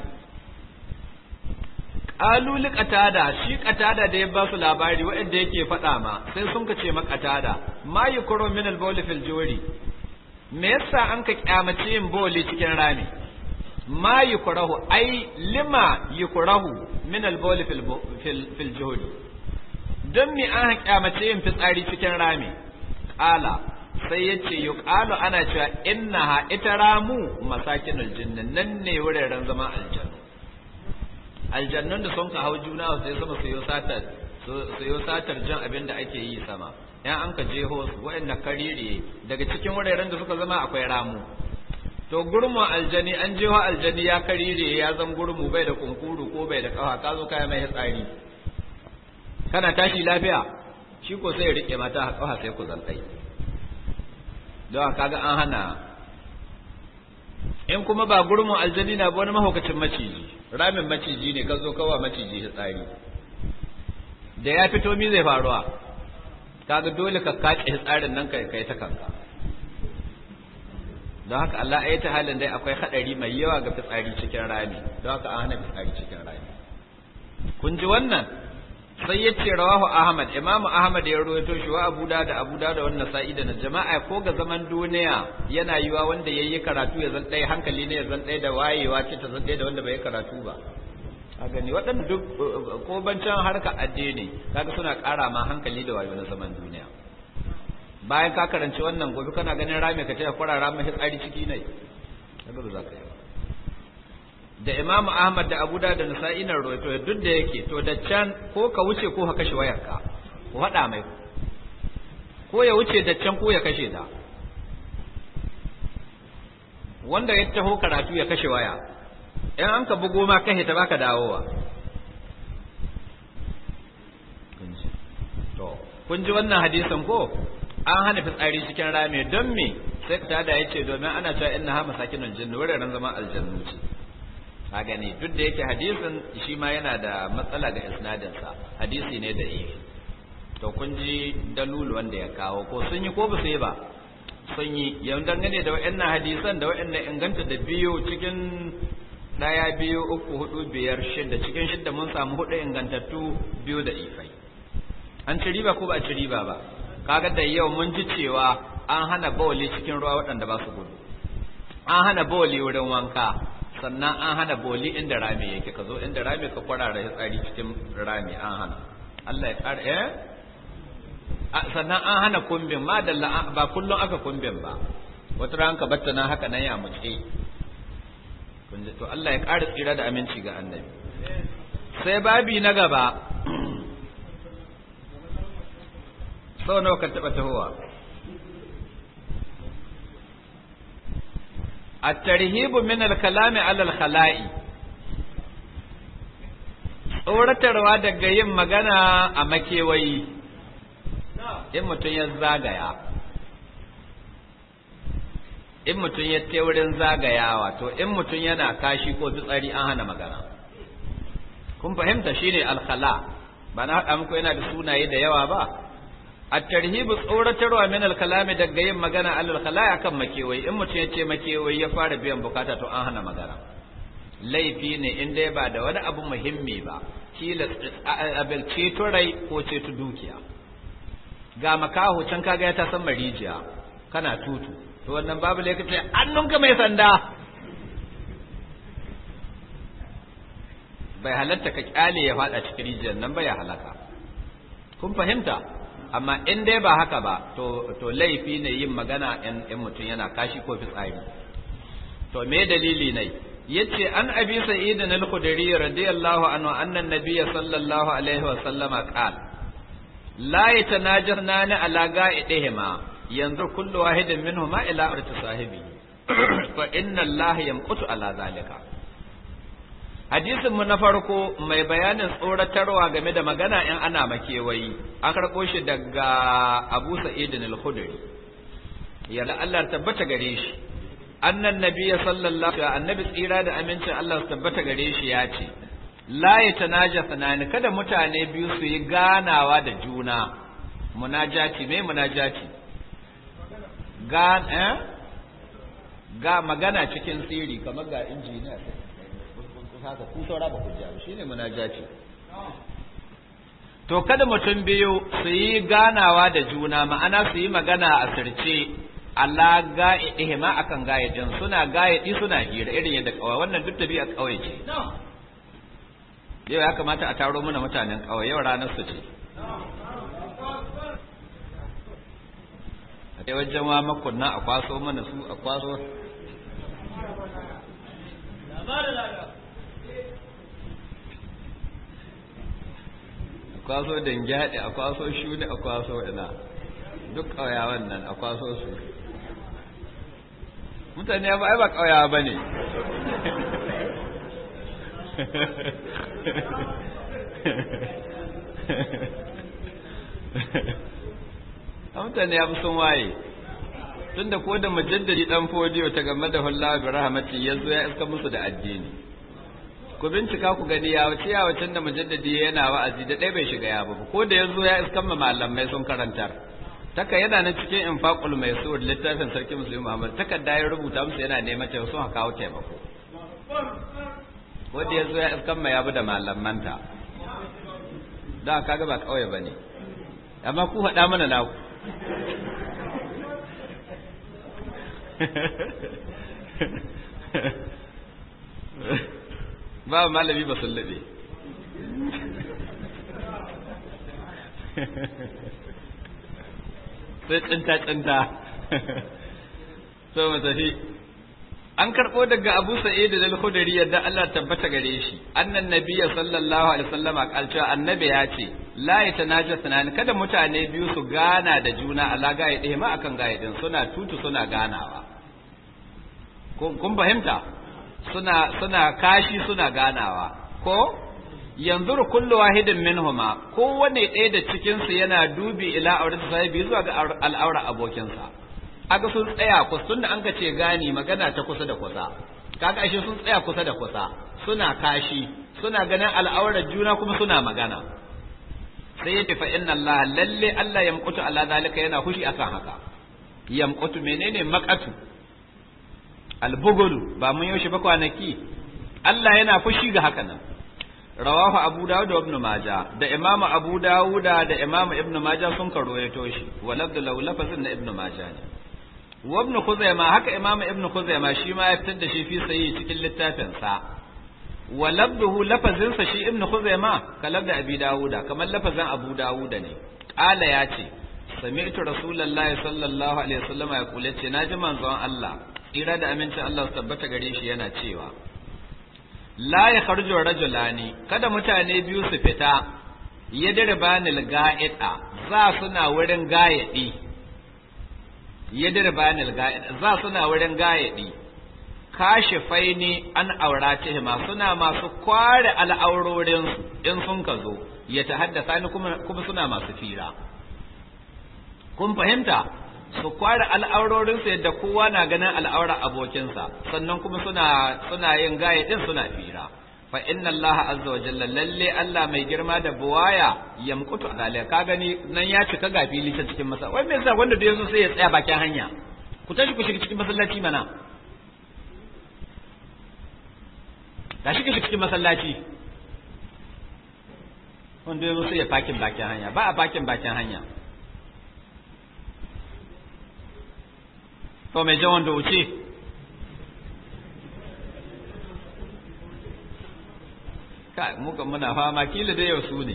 qalu li qatada shi qatada da ya ba su labari wanda yake faɗa ma sai sun ka ce ma qatada ma yukuru min al bawl fil juri me yasa an ka kyamace yin boli cikin rami ma yukurahu ai lima yukurahu min al bawl fil fil juri don me an kyamace yin fitsari cikin rami qala sai yace yuqalu ana cewa innaha ita ramu masakinul jinnin nan ne wuraren zaman aljanna aljannun da sun ka hau juna sai sama su yi satar su yi satar jan abin da ake yi sama yan an ka jeho su waɗanda karire daga cikin wuraren da suka zama akwai ramu to gurmun aljani an jewa aljani ya karire ya zan gurmu bai da kunkuru ko bai da kafa ka zo kaya mai tsari kana tashi lafiya shi ko sai ya rike mata a kafa sai ku zantai don kaga an hana in kuma ba gurmun aljani na ba wani mahaukacin maciji ramin maciji ne ka zo kawa maciji tsari da ya fito mi zai faruwa kaga dole ka kace tsarin nan kai kai ta kanka don haka Allah ya ta halin dai akwai hadari mai yawa ga fitsari cikin rami don haka an hana fitsari cikin rami kun ji wannan sai ya ce rawahu ahmad imamu ahmad ya rawaito shi wa abu da abu da wannan sa'i da jama'a ko ga zaman duniya yana yiwa wanda yayi karatu ya zan dai hankali ne ya zan dai da wayewa ce ta zan dai da wanda bai karatu ba a gani waɗanda duk ko bancan harka addini kaga suna ƙara ma hankali da wayo na zaman duniya bayan ka karanci wannan gobe kana ganin rami ka ce ka kwarara mai tsari ciki ne kaga ba za ka yi ba da Imam Ahmad da Abu Dawud da Nasa'i na rawaito duk da yake to da can ko ka wuce ko ka kashe wayarka ko hada mai ko ya wuce da can ko ya kashe ta wanda ya taho karatu ya kashe waya in an ka bugo ma kashe ta baka dawowa to kun ji wannan hadisin ko an hana fitsari cikin rami don me sai ka tada yace domin ana cewa inna ha masakinul jinni wuraren zama aljannu ce ka gani duk da yake hadisin shi ma yana da matsala ga isnadin sa hadisi ne da ifi to kun ji dalulu wanda ya kawo ko sun yi ko ba su yi ba sun yi yau dangane da wa'annan hadisan da wa'annan inganta da biyu cikin daya biyu uku hudu biyar shida cikin shida mun samu hudu ingantattu biyu da ifai an ci riba ko ba a ci riba ba kaga da yau mun ji cewa an hana bawali cikin ruwa waɗanda ba su gudu an hana bawali wurin wanka sannan an hana boli inda rami yake ka zo inda rami ka kwarara tsari cikin rami an hana Allah ya ƙara eh sannan an hana kumbin ma da ba kullum aka kumbin ba wata ran ka batta na haka nan ya muce to Allah ya ƙara tsira da aminci ga annabi sai babi na gaba sau nawa ka taɓa tahowa الترهيب من الكلام على الخلاء tsoratarwa daga yin magana a makewayi in mutum ya zagaya in mutum ya te wurin zagayawa to in mutum yana kashi ko fitsari an hana magana kun fahimta shine alkhala ba na haɗa muku yana da sunaye da yawa ba at-tarhibu tsoratarwa min al-kalami daga yin magana alal khalaya kan makewayi in mutum ya ce makewayi ya fara biyan bukata to an hana magana laifi ne in dai ba da wani abu muhimmi ba kila abin ceto rai ko ceto dukiya ga makaho can kaga ya ta san marijiya kana tutu to wannan babu lai kace annunka mai sanda bai halatta ka kyale ya fada cikin rijiyar nan bai halaka kun fahimta amma in dai ba haka ba to to laifi ne yin magana in in mutum yana kashi ko fitsari to me dalili ne yace an abi sa'id al-khudri radiyallahu anhu anna an-nabiy sallallahu alaihi wa sallama qala la yatanajirna ala ga'idihima yanzu kullu wahidin minhuma ila arti sahibi fa inna allaha yamqutu ala zalika hadisin mu na farko mai bayanin tsoratarwa game da magana in ana makewayi an karɓo shi daga Abu Sa'id al-Khudri ya Allah tabbata gare shi annan nabiyya sallallahu alaihi annabi tsira da amincin Allah su tabbata gare shi ya ce la yatanajasana kada mutane biyu su yi ganawa da juna munajati me munajati ga eh ga magana cikin sirri kamar ga injiniya haka ku saura ba ku ji shine munajati to kada mutum biyu su yi ganawa da juna ma'ana su yi magana a sirce Allah ga'idihi ma akan gayidin suna gayidi suna hira irin yadda kawai wannan duk tabi'a kawai ce yau ya kamata a taro mana mutanen kawai yau ranar su ce a kai wajen wa makunna a kwaso mana su a kwaso a kwaso dangyadi a kwaso shuni a kwaso ina duk ƙauyawan nan a kwaso su mutane ba ai ba kauyawa bane a mutane ya fi sun waye tun da ko da mujaddadi dan fodiyo ta game da hulla bi rahmati ya zo ya iska musu da addini ku bincika ku gani ya wace ya wacin da mujaddadi yana wa'azi da ɗaya bai shiga ya ba ko da ya zo ya iska ma malamai sun karantar taka yana na cikin infaqul maisur littafin sarki musulmi muhammad takarda ya rubuta musu yana neman ta sun kawo taimako wanda ya zo ya iskan ma ya bi da malamanta da kaga ba kawai bane amma ku faɗa mana naku ba malami ba sun laɓe sai tsinta-tsinta so mu tafi an karɓo daga abu sa'id da al-khudri yadda Allah tabbata gare shi annan nabiyya sallallahu alaihi wasallam kalcewa annabi ya ce la yatanajasuna kada mutane biyu su gana da juna ala gaye ɗaya ma akan gaye din suna tutu suna ganawa kun fahimta suna suna kashi suna ganawa ko yanzu kullu wahidin minhuma kowane ɗaya da cikin su yana dubi ila aurata sahibi zuwa ga al'aura abokinsa kaga sun tsaya kusa tunda an ka ce gani magana ta kusa da kusa kaga ashe sun tsaya kusa da kusa suna kashi suna ganin al'aurar juna kuma suna magana sai yace fa inna Allah lalle Allah yamqutu ala zalika yana fushi akan haka yamqutu menene maqatu albugulu ba mun yaushe ba kwanaki Allah yana fushi ga haka nan rawahu abu dawud da ibn majah da imamu abu dawud da imamu ibn majah sun karoyato shi walabdu law lafazin na ibn majah ne wa ibn khuzaimah haka imamu ibn khuzaimah shi ma ya fitar da shi fi sayi cikin littafin sa wa labduhu lafazin sa shi ibn khuzaimah kalab da abi dawuda kamar lafazin abu dawuda ne qala ya ce sami'tu rasulullahi sallallahu alaihi wasallam ya kula ce naji manzon Allah tsira da amincin Allah su tabbata gare shi yana cewa la ya kharju rajulani kada mutane biyu su fita yadribanil ga'ida za suna wurin gayadi yadribanil ga'ida za suna wurin gayadi kashifaini an auratihima suna masu kware al'aurorin in sun ka zo ya tahaddasa ni kuma kuma suna masu fira kun fahimta su kware al'aurorinsu yadda kowa na ganin al'aurar abokinsa sannan kuma suna suna yin gaye din suna fira fa inna Allah azza wa jalla lalle Allah mai girma da buwaya yamkutu zalika ka gani nan ya cika ga fili ta cikin masa wai me yasa wanda da yazo sai ya tsaya bakin hanya ku tashi ku shiga cikin masallaci mana da shi cikin masallaci wanda yazo sai ya fakin bakin hanya ba a fakin bakin hanya to mai jan wanda wuce ka muka muna fama kila da yau su ne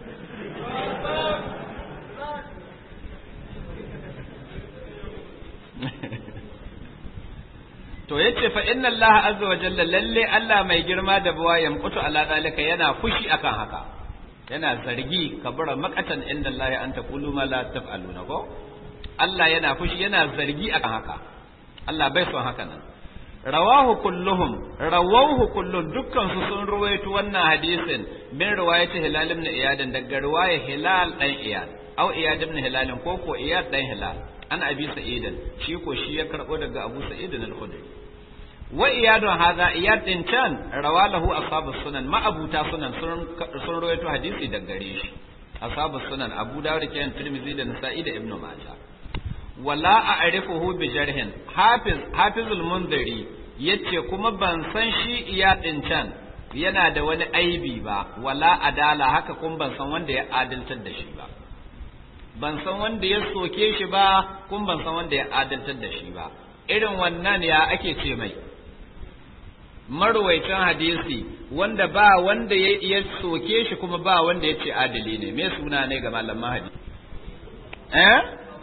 to yace fa inna Allah azza wa jalla lalle Allah mai girma da buwa yamqutu ala zalika yana fushi akan haka yana zargi kabura makatan inda Allah an taqulu ma la taf'aluna ko Allah yana fushi yana zargi akan haka Allah bai son haka nan rawahu kulluhum rawahu kullun dukkan su sun ruwaito wannan hadisin min riwayati hilal ibn iyad daga riwaya hilal dan iyad au iyad ibn hilal ko ko iyad dan hilal an abi sa'id shi ko shi ya karbo daga abu sa'id al-khudri wa iyadun hadha iyad din can rawalahu ashabus sunan ma abuta sunan sun ruwaito hadisi daga gare shi ashabus sunan abu dawud kenan tirmidhi da nasa'i da ibnu majah wala a'rifuhu bi jarhin hafiz hafizul munziri yace kuma ban san shi iya din can yana da wani aibi ba wala adala haka kun ban san wanda ya adaltar da shi ba ban san wanda ya soke shi ba kun ban san wanda ya adaltar da shi ba irin wannan ya ake ce mai marwaicin hadisi wanda ba wanda ya soke shi kuma ba wanda ya ce adali ne me suna ne ga malaman hadisi eh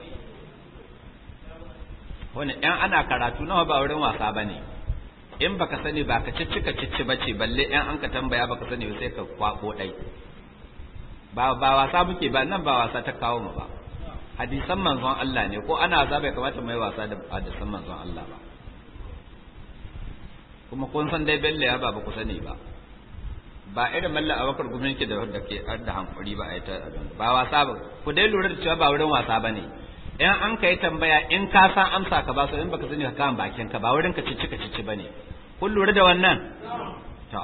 wani ɗan ana karatu nawa ba wurin wasa ba ne in baka sani ba ka ciccika cicci ba ce balle ɗan an ka tambaya baka sani ba sai ka kwako ɗai ba ba wasa muke ba nan ba wasa ta kawo mu ba hadisan manzon Allah ne ko ana wasa bai kamata mai wasa da hadisan manzon Allah ba kuma kun san dai bello ya ba ba ku sani ba ba irin malla abakar gumin ki da wanda ke da hankuri ba a yi ta ba wasa ba ku dai lura da cewa ba wurin wasa ba ne in an ka yi tambaya in ka san amsa ka ba su in baka sani ka kan bakin ka ba wurin ka cici ka cici ba ne kun lura da wannan to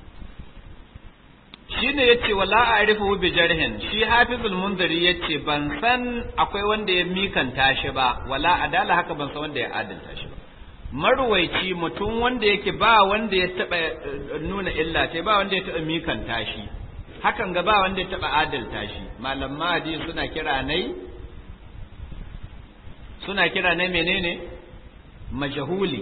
shi ne yace wala a'rifu bi jarhin shi hafizul munziri yace ban san akwai wanda ya mikanta shi ba wala adala haka ban san wanda ya adalta shi ba marwaici mutum wanda yake ba wanda ya taba nuna illa ta ba wanda ya taba mikanta shi hakan ga ba wanda ya taba adalta shi malam mahdi suna kira nai suna kira nai menene majhuli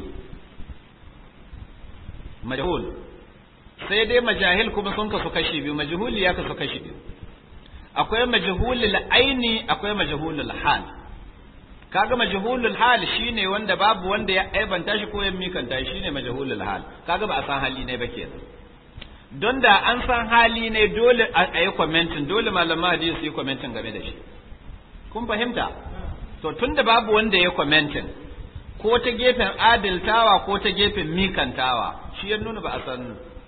majhul sai dai majahil kuma sun kasu kashi biyu majhuli ya kasu kashi biyu akwai majhulul aini akwai majhulul hal kaga majhulul hal shine wanda babu wanda ya aibanta shi ko ya mikanta shi shine majhulul hal kaga ba a san hali ne ba kenan don da an san hali ne dole a yi commenting dole malama hadisi su yi commenting game da shi kun fahimta to tunda babu wanda ya commenting ko ta gefen adiltawa ko ta gefen mikantawa shi ya nuna ba a san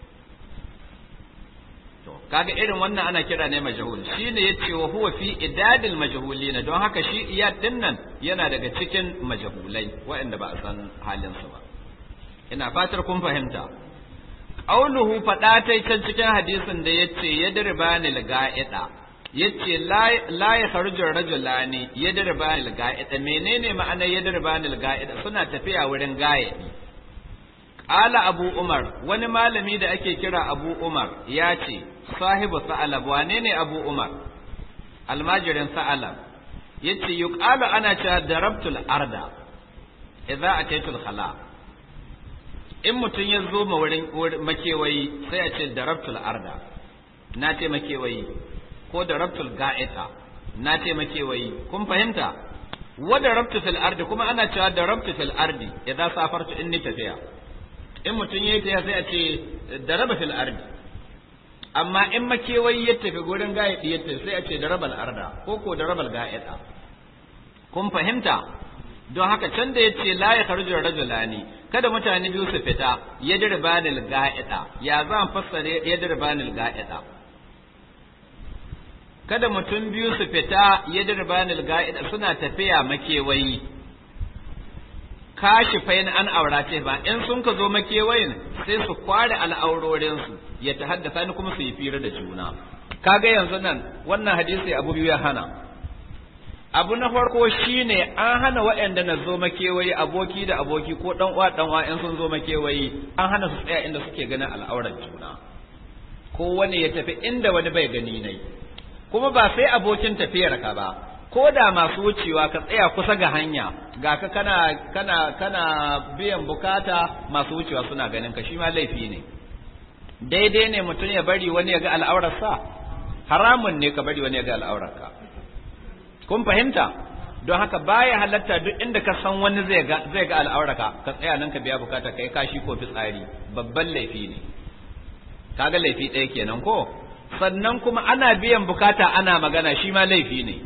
to kaga irin wannan ana kira ne majhul shine yace wa huwa fi idadil majhulina don haka shi iyad din nan yana daga cikin majhulai waɗanda ba a san halin su ba ina fatar kun fahimta qauluhu fada tai can cikin hadisin da yace yadribani lga'ida yace la ya kharuju rajulani yadribani lga'ida menene ma'anar yadribani lga'ida suna tafiya wurin ga'idi Ƙala Abu Umar, wani malami da ake kira Abu Umar ya ce, sahibu sa'alab, wane ne Abu Umar? Almajirin sa'alab, ya ce, yi ana cewa darabtul arda, idza a taitul khala. In mutum ya zo ma wurin makewayi sai a ce darabtul arda, na ce makewayi, ko darabtul ga'ita, na ce makewayi, kun fahimta? Wa darabtu fil ardi kuma ana cewa darabtu fil ardi, idza safartu in ni tafiya. in mutum ya yi ta sai a ce da raba fil ardi amma in makewayi ya tafi gurin gayadi ya tafi sai a ce da rabal arda ko ko da rabal ga'ida kun fahimta don haka can da ya ce la ya kharju rajulani kada mutane biyu su fita yadribanil ga'ida ya zan fassare yadribanil ga'ida kada mutum biyu su fita yadribanil ga'ida suna tafiya makewayi kashi fain an aurace ba in sun ka zo makewayin sai su kware al'aurorinsu ya ta haddasa ni kuma su yi fira da juna kaga yanzu nan wannan hadisi abu biyu ya hana abu na farko shine an hana waɗanda na zo makewayi aboki da aboki ko dan uwa dan uwa in sun zo makewayi an hana su tsaya inda suke ganin al'auran juna ko wani ya tafi inda wani bai gani nai kuma ba sai abokin tafiyar ka ba ko da masu wucewa ka tsaya kusa ga hanya ga ka kana kana kana biyan bukata masu wucewa suna ganin ka shi ma laifi ne daidai ne mutum ya bari wani ya ga al'aurarsa haramun ne ka bari wani ya ga al'aurarka kun fahimta don haka baya halatta duk inda ka san wani zai ga zai ga al'aurarka ka tsaya nan ka biya bukata kai kashi ko fitsari babban laifi ne kaga laifi ɗaya kenan ko sannan kuma ana biyan bukata ana magana shi ma laifi ne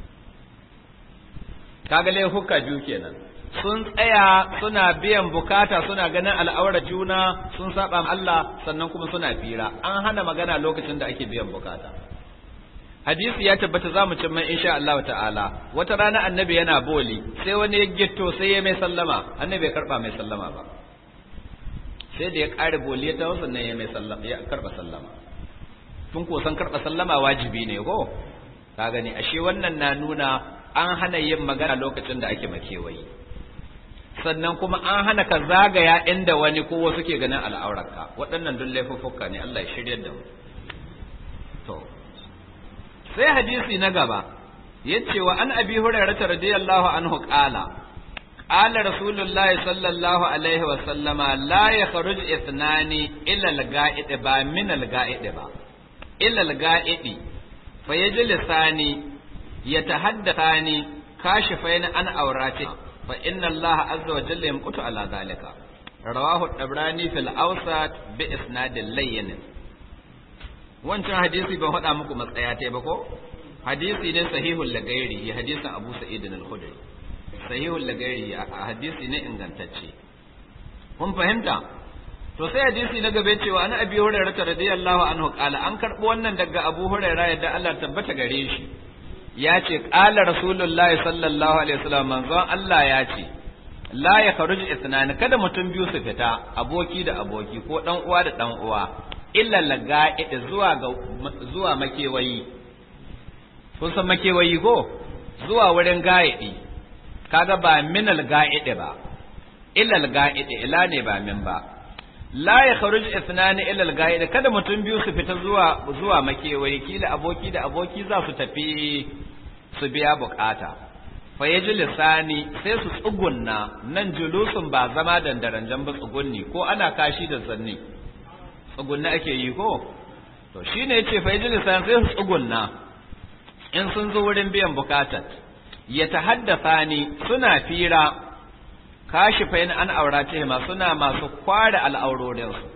kaga laifuka biyu kenan sun tsaya suna biyan bukata suna ganin al'aura juna sun saba Allah sannan kuma suna fira an hana magana lokacin da ake biyan bukata hadisi ya tabbata za mu cimma insha Allah ta'ala wata rana annabi yana boli sai wani ya gitto sai ya mai sallama annabi ya karba mai sallama ba sai da ya kare boli ya tawo sannan ya mai sallama ya karba sallama tun ko san karba sallama wajibi ne ko ka gani ashe wannan na nuna an hana yin magana lokacin da ake makewayi sannan kuma an hana ka zagaya inda wani ko wasu ke ganin al'aurarka waɗannan duk laifuffuka ne Allah ya shirya da mu to sai hadisi na gaba yace wa an abi hurairah radiyallahu anhu qala qala rasulullah sallallahu alaihi wa sallama la yakhruj ithnani illa al-ga'id ba min al-ga'id ba illa al-ga'id fa yajlisani yatahaddathani kashifain an aurati fa inna Allah azza wa jalla yamqutu ala zalika rawahu tabrani fil awsat bi isnadin layyin wancan hadisi ban faɗa muku matsaya ta ba ko hadisi ne sahihul lagairi hadisin Abu Sa'id al-Khudri sahihul lagairi hadisi ne ingantacce kun fahimta to sai hadisi na gaba cewa an abi hurairah radiyallahu anhu qala an karbo wannan daga abu hurairah yadda Allah tabbata gare shi ya ce qala rasulullahi sallallahu alaihi wasallam manzon Allah ya ce la ya kharuj ithnan kada mutum biyu su fita aboki da aboki ko dan uwa da dan uwa illa laga'id zuwa ga zuwa makewayi kun san makewayi ko zuwa wurin ga'idi kaga ba minal ga'idi ba illa al-ga'idi ila ne ba min ba la ya kharuj ithnani ila al-ga'id kada mutum biyu su fita zuwa zuwa makewayi kila aboki da aboki za su tafi su biya bukata fa yaji lisani sai su tsugunna nan julusun ba zama dandaranjan ba tsugunni ko ana kashi da zanni tsugunna ake yi ko to shine yace fa yaji lisani sai su tsugunna in sun zo wurin biyan bukatar ya tahaddatha ni suna fira kashi fa an aurace ma suna masu kware al'aurorinsu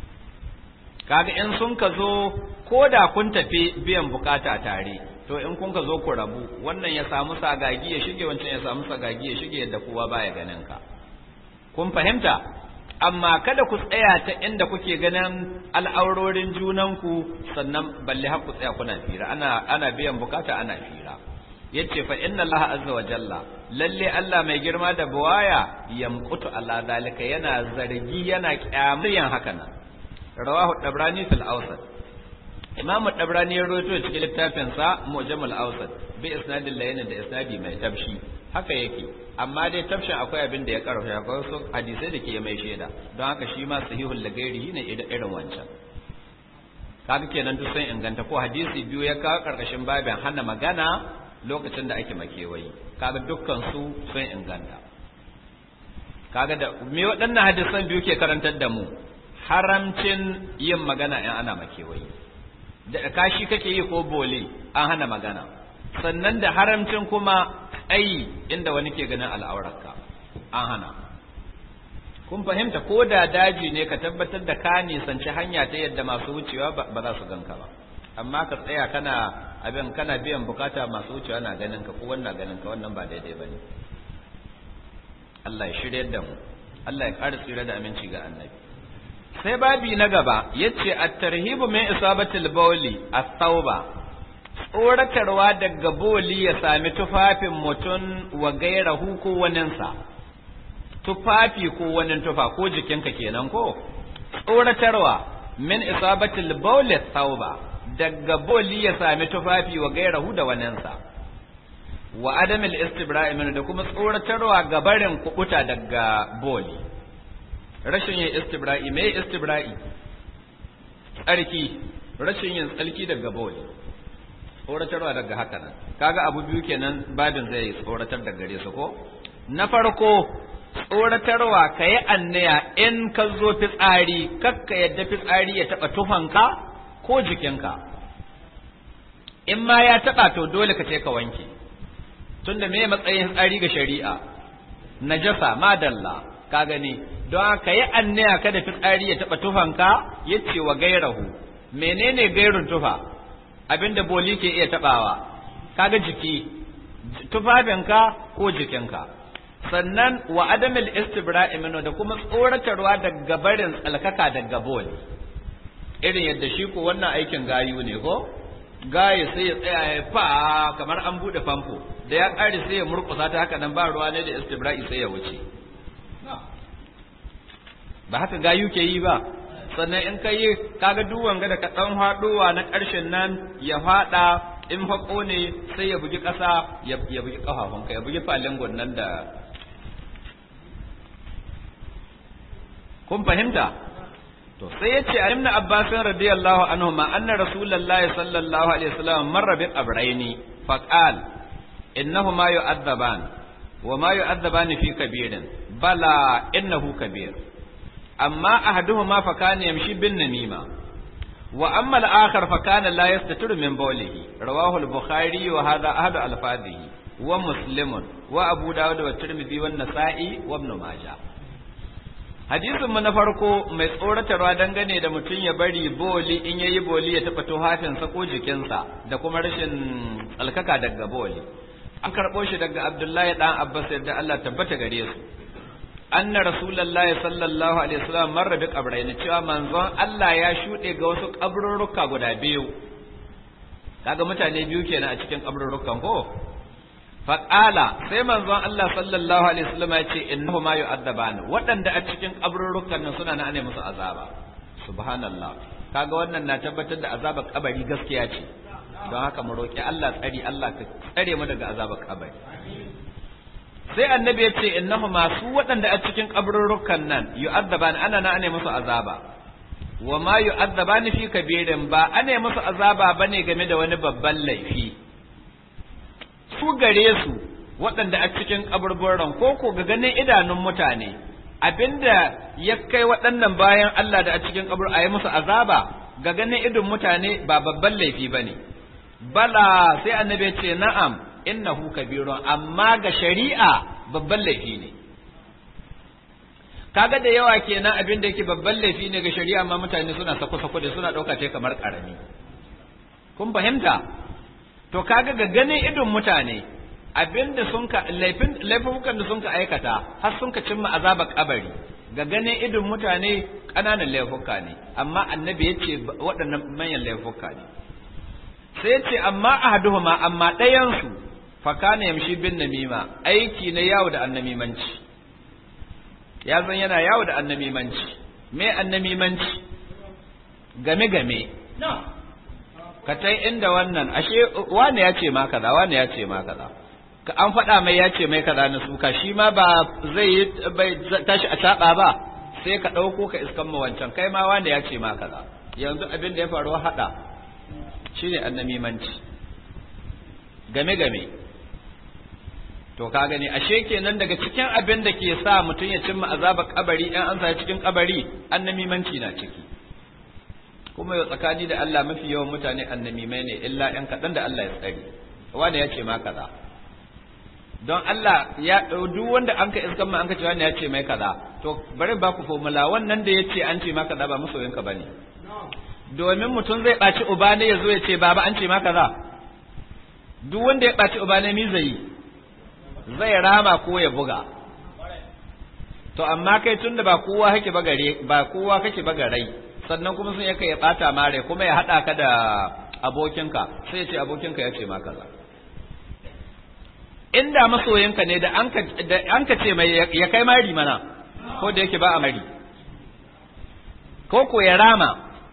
kaga in sun ka zo ko da kun tafi biyan bukata tare to in kun ka zo ku rabu wannan ya samu sagagi ya shige wancan ya samu sagagi ya shige yadda kowa baya ganin ka kun fahimta amma kada ku tsaya ta inda kuke ganin al'aurorin junanku sannan balle har ku tsaya kuna fira ana ana biyan bukata ana fira yace fa inna Allah azza wa jalla lalle Allah mai girma da buwaya yamqutu ala zalika yana zargi yana kyamriyan haka nan rawahu dabrani fil awsat imam dabrani ya rawaito cikin littafin sa mujammal awsat bi isnadin layin da isnadi mai tabshi haka yake amma dai tabshin akwai abin da ya karfa akwai wasu hadisai da ke mai shaida don haka shi ma sahihul lagairihi ne irin wancan kaga kenan duk sun inganta ko hadisi biyu ya kawo karkashin babin hana magana lokacin da ake makewayi kaga dukkan su sun inganta kaga da me waɗannan hadisan biyu ke karantar da mu haramcin yin magana in ana makewayi da kashi kake yi ko bole an hana magana sannan da haramcin kuma ai inda wani ke ganin al'aurarka an hana kun fahimta ko da daji ne ka tabbatar da ka nisanci hanya ta yadda masu wucewa ba za su ganka ba amma ka tsaya kana abin kana biyan bukata masu wucewa na ganin ka ko wannan ganin ka wannan ba daidai ba ne Allah ya shirya da mu Allah ya ƙara tsira da aminci ga annabi sai babi na gaba yace at-tarhibu min isabatil bawli at-tauba tsoratarwa daga boli ya sami tufafin mutum wa gairahu ko waninsa tufafi ko wani tufa ko jikinka kenan ko tsoratarwa min isabatil bawli at-tauba daga boli ya sami tufafi wa gairahu da waninsa wa adamil istibra'i min da kuma tsoratarwa ga barin kubuta daga boli rashin yin istibra'i me istibra'i tsarki rashin yin tsarki daga boli tsoratarwa daga haka nan kaga abu biyu kenan babin zai tsoratar da gare su ko na farko tsoratarwa ka yi annaya in ka zo fitsari kakka yadda fitsari ya taɓa tufanka ko jikinka in ma ya taɓa to dole ka ce ka wanke tunda me matsayin tsari ga shari'a najasa madalla ka gani don ka yi annaya kada fitsari ya taɓa tufanka ya ce wa gairahu menene gairun tufa abinda boli ke iya taɓawa kaga jiki tufafinka ko jikinka sannan wa adamil istibra'i minhu da kuma tsoratarwa daga barin tsalkaka daga boli irin yadda shi ko wannan aikin gayu ne ko gaye sai ya tsaya ya fa kamar an bude famfo da ya ƙare sai ya murƙusa ta haka nan ba ruwa ne da istibra'i sai ya wuce ba haka gayu ke yi ba sannan in ka yi kaga duwan ga da ka ɗan haɗowa na ƙarshen nan ya faɗa in haƙo ne sai ya bugi ƙasa ya bugi ƙafafunka ya bugi falingon nan da kun fahimta to sai ya ce ibn abbas radiyallahu anhu ma anna rasulullahi sallallahu alaihi wasallam marra bi qabraini faqal innahuma yu'adzaban wa ma yu'adzaban fi kabirin bala innahu kabir amma ahaduhuma fa kana yamshi bin namima wa amma al-akhar fa kana la yastatiru min bawlihi rawahu al-bukhari wa hadha ahadu al-fadhihi wa muslimun wa abu dawud wa tirmidhi wa nasa'i wa ibn majah hadisin mu na farko mai tsoratarwa dangane da mutum ya bari boli in yayi boli ya taba tuhafinsa ko jikinsa da kuma rashin alkaka daga boli an karɓo shi daga abdullahi dan abbas yadda allah tabbata gare su anna rasulullahi sallallahu alaihi wasallam marra bi qabrayn cewa manzon Allah ya shude ga wasu kaburruka guda biyu kaga mutane biyu kenan a cikin kaburrukan ko faƙala sai manzon Allah sallallahu alaihi wasallam ya ce innahu ma yu'addaban waɗanda a cikin kaburrukan nan suna na ne musu azaba subhanallah kaga wannan na tabbatar da azabar kabari gaskiya ce don haka mu roki Allah tsari Allah ka tsare mu daga azabar kabari sai annabi ya ce innahu ma su waɗanda a cikin kaburrukan nan yu'addaban ana na ne musu azaba wa ma yu'addaban fi kabirin ba ana musu azaba bane game da wani babban laifi su gare su waɗanda a cikin kaburburan ko ko ga ganin idanun mutane abinda ya kai waɗannan bayan Allah da a cikin kabur a yi musu azaba ga ganin idon mutane ba babban laifi ba ne bala sai annabi ce na'am innahu kabirun amma ga shari'a babban laifi ne kaga da yawa kenan abin da yake babban laifi ne ga shari'a amma mutane suna sako-sako da suna ɗauka ce kamar ƙarami kun fahimta to kaga ga ganin idon mutane abinda sun ka laifin laifukan da sun ka aikata har sun ka cimma azabar kabari ga ganin idon mutane ƙananan laifuka ne amma annabi ya ce waɗannan manyan laifuka ne sai ya ce amma ahaduhuma amma ɗayansu fa kana yamshi bin namima aiki na yawo da annamimanci ya zan yana yawo da annamimanci me annamimanci game game ka tai inda wannan ashe wane ya ce ma kaza wane ya ce ma kaza ka an faɗa mai ya ce mai kaza na suka shi ma ba zai yi bai tashi a taɓa ba sai ka ɗauko ka iskan ma wancan kai ma wane ya ce ma kaza yanzu abin da ya faru haɗa shine annamimanci game game to ka gani ashe kenan daga cikin abin da ke sa mutum ya cimma azabar kabari in an sa cikin kabari annamimanci na ciki kuma yau tsakani da Allah mafi yawan mutane annamimai ne illa ɗan kaɗan da Allah ya tsari wanda ya ce ma kaza don Allah ya duk wanda an ka iskan ma an ka ce wanda ya ce mai kaza to bari ba ku formula wannan da ya ce an ce ma kaza ba masoyinka ba ne domin mutum zai ɓaci uba ne ya zo ya ce baba an ce ma kaza duk wanda ya ɓaci uba ne mi zai zai rama ko ya buga to amma kai tunda ba kowa kake ba gare ba kowa kake ba garai sannan kuma sun yaka ya bata mare kuma ya hada ka da abokinka sai ya ce abokinka ya ce ma kaza inda masoyinka ne da an ka da an ka ce mai ya kai mari mana ko da yake ba a mari ko ko ya rama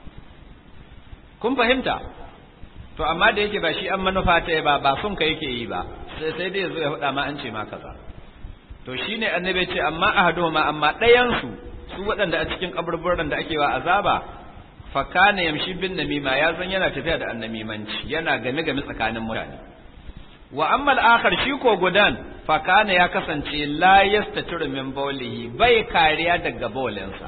kun fahimta to amma da yake ba shi an manufa ta ba ba sun ka yake yi ba sai sai dai zo ya faɗa ma an ce ma kaza to shine annabi ce amma ahaduhuma amma ɗayan su su waɗanda a cikin kaburburan da ake wa azaba fa kana yamshi bin namima ya zan yana tafiya da annamimanci yana game game tsakanin mutane wa amma al-akhar shi ko gudan fa kana ya kasance la yastatiru min bawlihi bai kariya daga bawlinsa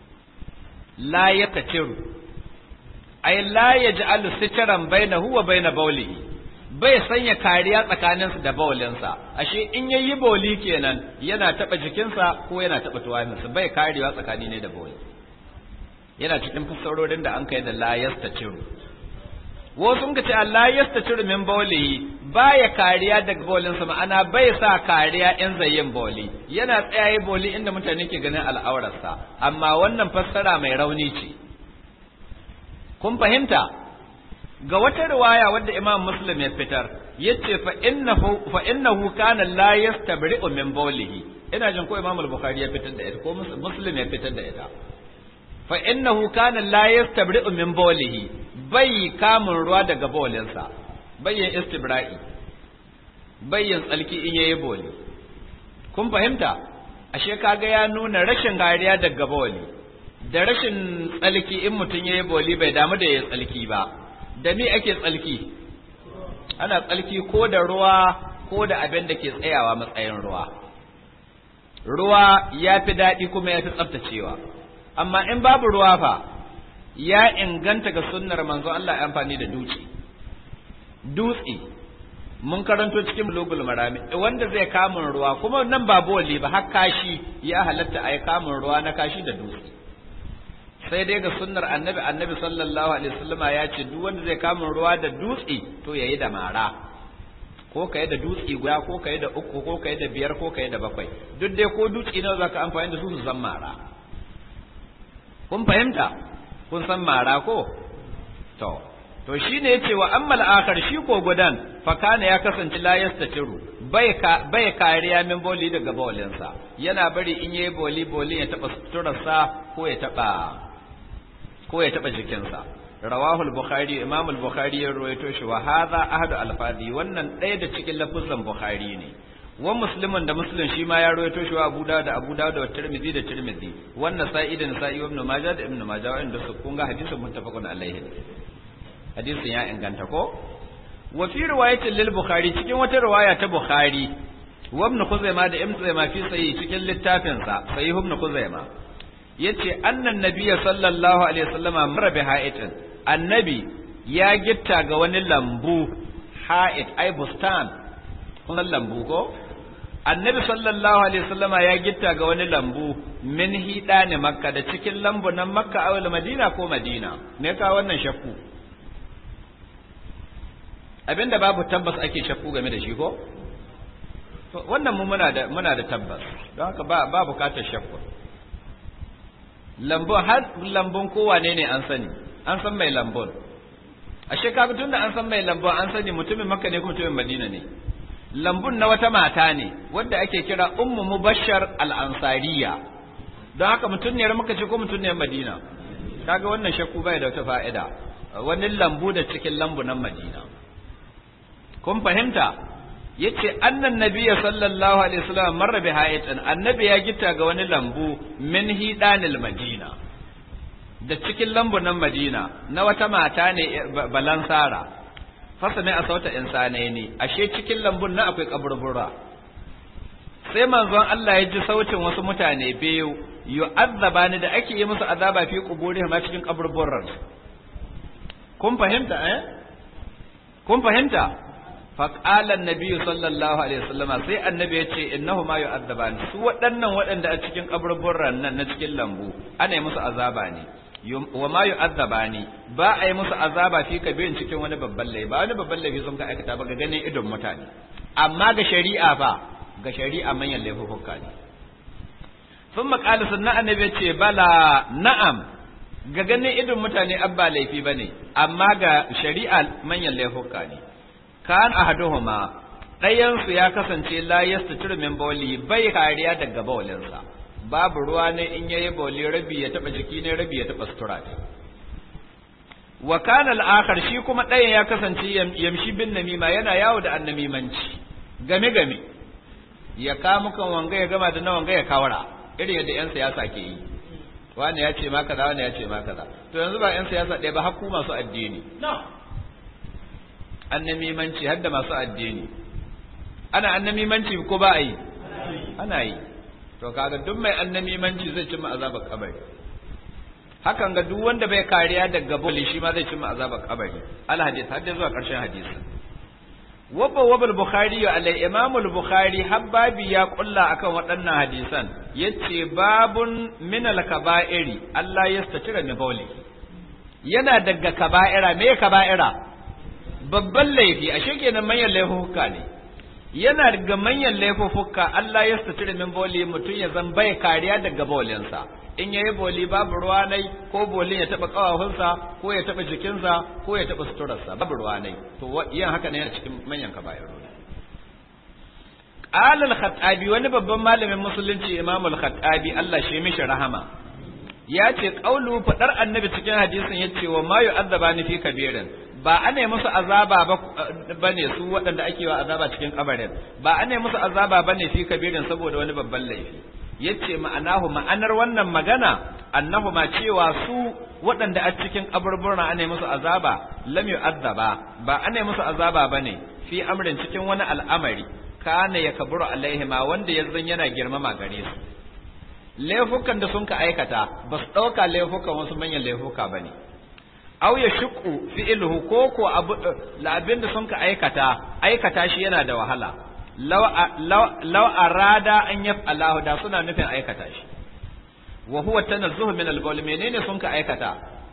la yastatiru ay la yaj'alu sitran bainahu wa bain bawlihi bai sanya kariya tsakaninsa da bawlinsa ashe in yayi bawli kenan yana taba jikinsa ko yana taba tuwaninsa bai karewa tsakani ne da bawli yana cikin fassarorin da an kai da la yastatiru wasu sun ce Allah yastatiru min bawlihi baya kariya daga bawlinsa ma'ana bai sa kariya in zai yin bawli yana tsayaye bawli inda mutane ke ganin al'aurarsa amma wannan fassara mai rauni ce kun fahimta ga wata riwaya wadda Imam Muslim ya fitar yace fa innahu fa innahu kana la yastabri'u min bawlihi ina jin ko Imam Al-Bukhari ya fitar da ita ko Muslim ya fitar da ita fa innahu kana la yastabri'u min bawlihi bai kamun ruwa daga bawlinsa bayyin istibra'i bayyin tsalki in yayi bawli kun fahimta ashe kaga ya nuna rashin kariya daga bawli da rashin tsalki in mutum yayi bawli bai damu da yayi tsalki ba da me ake tsalki ana tsalki ko da ruwa ko da abin da ke tsayawa matsayin ruwa ruwa ya fi daɗi kuma ya fi tsaftacewa amma in babu ruwa fa ya inganta ga sunnar manzo Allah ya amfani da dutse dutse mun karanto cikin bulugul marami wanda zai kamun ruwa kuma nan ba boli ba har kashi ya halatta a yi kamun ruwa na kashi da dutse sai dai ga sunnar annabi annabi sallallahu alaihi wasallama ya ce duk wanda zai kama ruwa da dutse to yayi da mara ko ka yi da dutse guda ko ka yi da uku ko ka yi da biyar ko ka yi da bakwai duk dai ko dutse nawa za ka amfani da su su zan mara kun fahimta kun san mara ko to to shine yace wa ammal akhar shi ko gudan fa kana ya kasance la yastatiru bai ka bai kariya min boli daga bolinsa yana bari in yayi boli boli ya taba suturarsa ko ya taba ko ya taba jikinsa rawahu al-bukhari imam al-bukhari ya rawaito shi wa hadha ahadu al-fadi wannan ɗaya da cikin lafuzan bukhari ne wa muslimin da muslim shi ma ya rawaito shi wa abu dawud da abu dawud da tirmidhi da tirmidhi wannan sa'i da nasa'i ibn majah da ibn majah wanda su kun ga hadisin muttafaqun alaihi hadisin ya inganta ko wa fi riwayatin lil bukhari cikin wata riwaya ta bukhari wa ibn khuzaimah da ibn khuzaimah fi sahih cikin littafin sa sahih ibn khuzaimah yace annan nabiyya sallallahu alaihi wasallama mara bi ha'itin annabi ya gitta ga wani lambu ha'it ai bustan kuma lambu ko annabi sallallahu alaihi wasallama ya gitta ga wani lambu min hida ne makka da cikin lambu nan makka awal madina ko madina me ka wannan shakku abinda babu tabbas ake shakku game da shi ko to wannan mu muna da muna da tabbas don haka ba ba bukatar shakku lambun har lambun kowane ne an sani an san mai lambun ashe kaga tunda an san mai lambun an sani mutumin makka ne ko mutumin madina ne lambun na wata mata ne wadda ake kira ummu mubashshar al-ansariya don haka mutuniyar maka ce ko mutuniyar madina kaga wannan shakku bai da wata fa'ida wani lambu da cikin lambu nan madina kun fahimta yace annan nabiyya sallallahu alaihi wasallam marra bi hayatin annabi ya gita ga wani lambu min hidanil madina da cikin lambu nan madina na wata mata ne balansara fasa mai a sauta insanai ne ashe cikin lambun na akwai kaburbura sai manzon Allah ya ji sautin wasu mutane biyu yu'azzaba ni da ake yi musu azaba fi quburihim ma cikin kaburburan kun fahimta eh kun fahimta fa qala annabi sallallahu alaihi wasallam sai annabi ya ce innahuma yu'azzaban su waɗannan waɗanda a cikin kaburburan nan na cikin lambu ana yi musu azaba ne wa ma yu'azzabani ba a yi musu azaba fi kabirin cikin wani babban laifi ba wani babban laifi sun ka aikata ba ga ganin idon mutane amma ga shari'a fa ga shari'a manyan laifuka ne sun maƙali sunna annabi ce bala na'am ga ganin idon mutane abba laifi ba ne amma ga shari'a manyan laifuka ne kan ahaduhuma ɗayansu ya kasance la yastatir min bawli bai kariya daga bawlinsa babu ruwa ne in yayi boli rabi ya taba jiki ne rabi ya taba sutura ne wa kana al-akhar shi kuma ɗayan ya kasance yamshi bin namima yana yawo da annamimanci game game ya kamu kan wanga ya gama da na wanga ya kawara irin yadda yan siyasa ke yi wani ya ce ma kaza wani ya ce ma kaza to yanzu ba yan siyasa ɗaya ba hakku masu addini annamimanci har da masu addini ana annamimanci ko ba a yi ana yi to kaga duk mai annamimanci zai cimma azabar kabari hakan ga duk wanda bai kariya daga boli shi ma zai cimma azabar kabari al hadith har zuwa karshen hadisi wabba wabal bukhari alai imam al bukhari habbabi ya kulla akan waɗannan hadisan yace babun min al kaba'iri Allah yastatira min bawli yana daga kaba'ira me kaba'ira babban laifi ashe kenan manyan laifuka ne yana daga manyan laifuffuka Allah ya sutura min boli mutum ya zan bai kariya daga bolinsa in yayi boli babu ruwa nai ko bolin ya taba kawafinsa ko ya taba jikinsa ko ya taba suturarsa babu ruwa nai to yin haka ne yana cikin manyan kabairu Qala al-Khattabi wani babban malamin musulunci Imam al-Khattabi Allah shi mishi rahama ya ce qaulu fadar annabi cikin hadisin yace wa ma yu'azzabani fi kabirin ba ana yi musu azaba ba ne su waɗanda ake wa azaba cikin kabarin ba ana yi musu azaba ba ne fi kabirin saboda wani babban laifi yace ma'anahu ma'anar wannan magana annahu ma cewa su waɗanda a cikin kaburburna ana yi musu azaba lam yu'azzaba ba ana yi musu azaba ba ne fi amrin cikin wani al'amari kana ya kaburu alaihima wanda yanzu yana girmama gare su laifukan da sun ka aikata ba su ɗauka laifukan wasu manyan laifuka ba ne aw ya shuku fi'luhu ko ko abin da sun ka aikata aikata shi yana da wahala law arada an yaf'alahu da suna nufin aikata shi wa huwa tanazzuhu min al-bawl menene sun ka aikata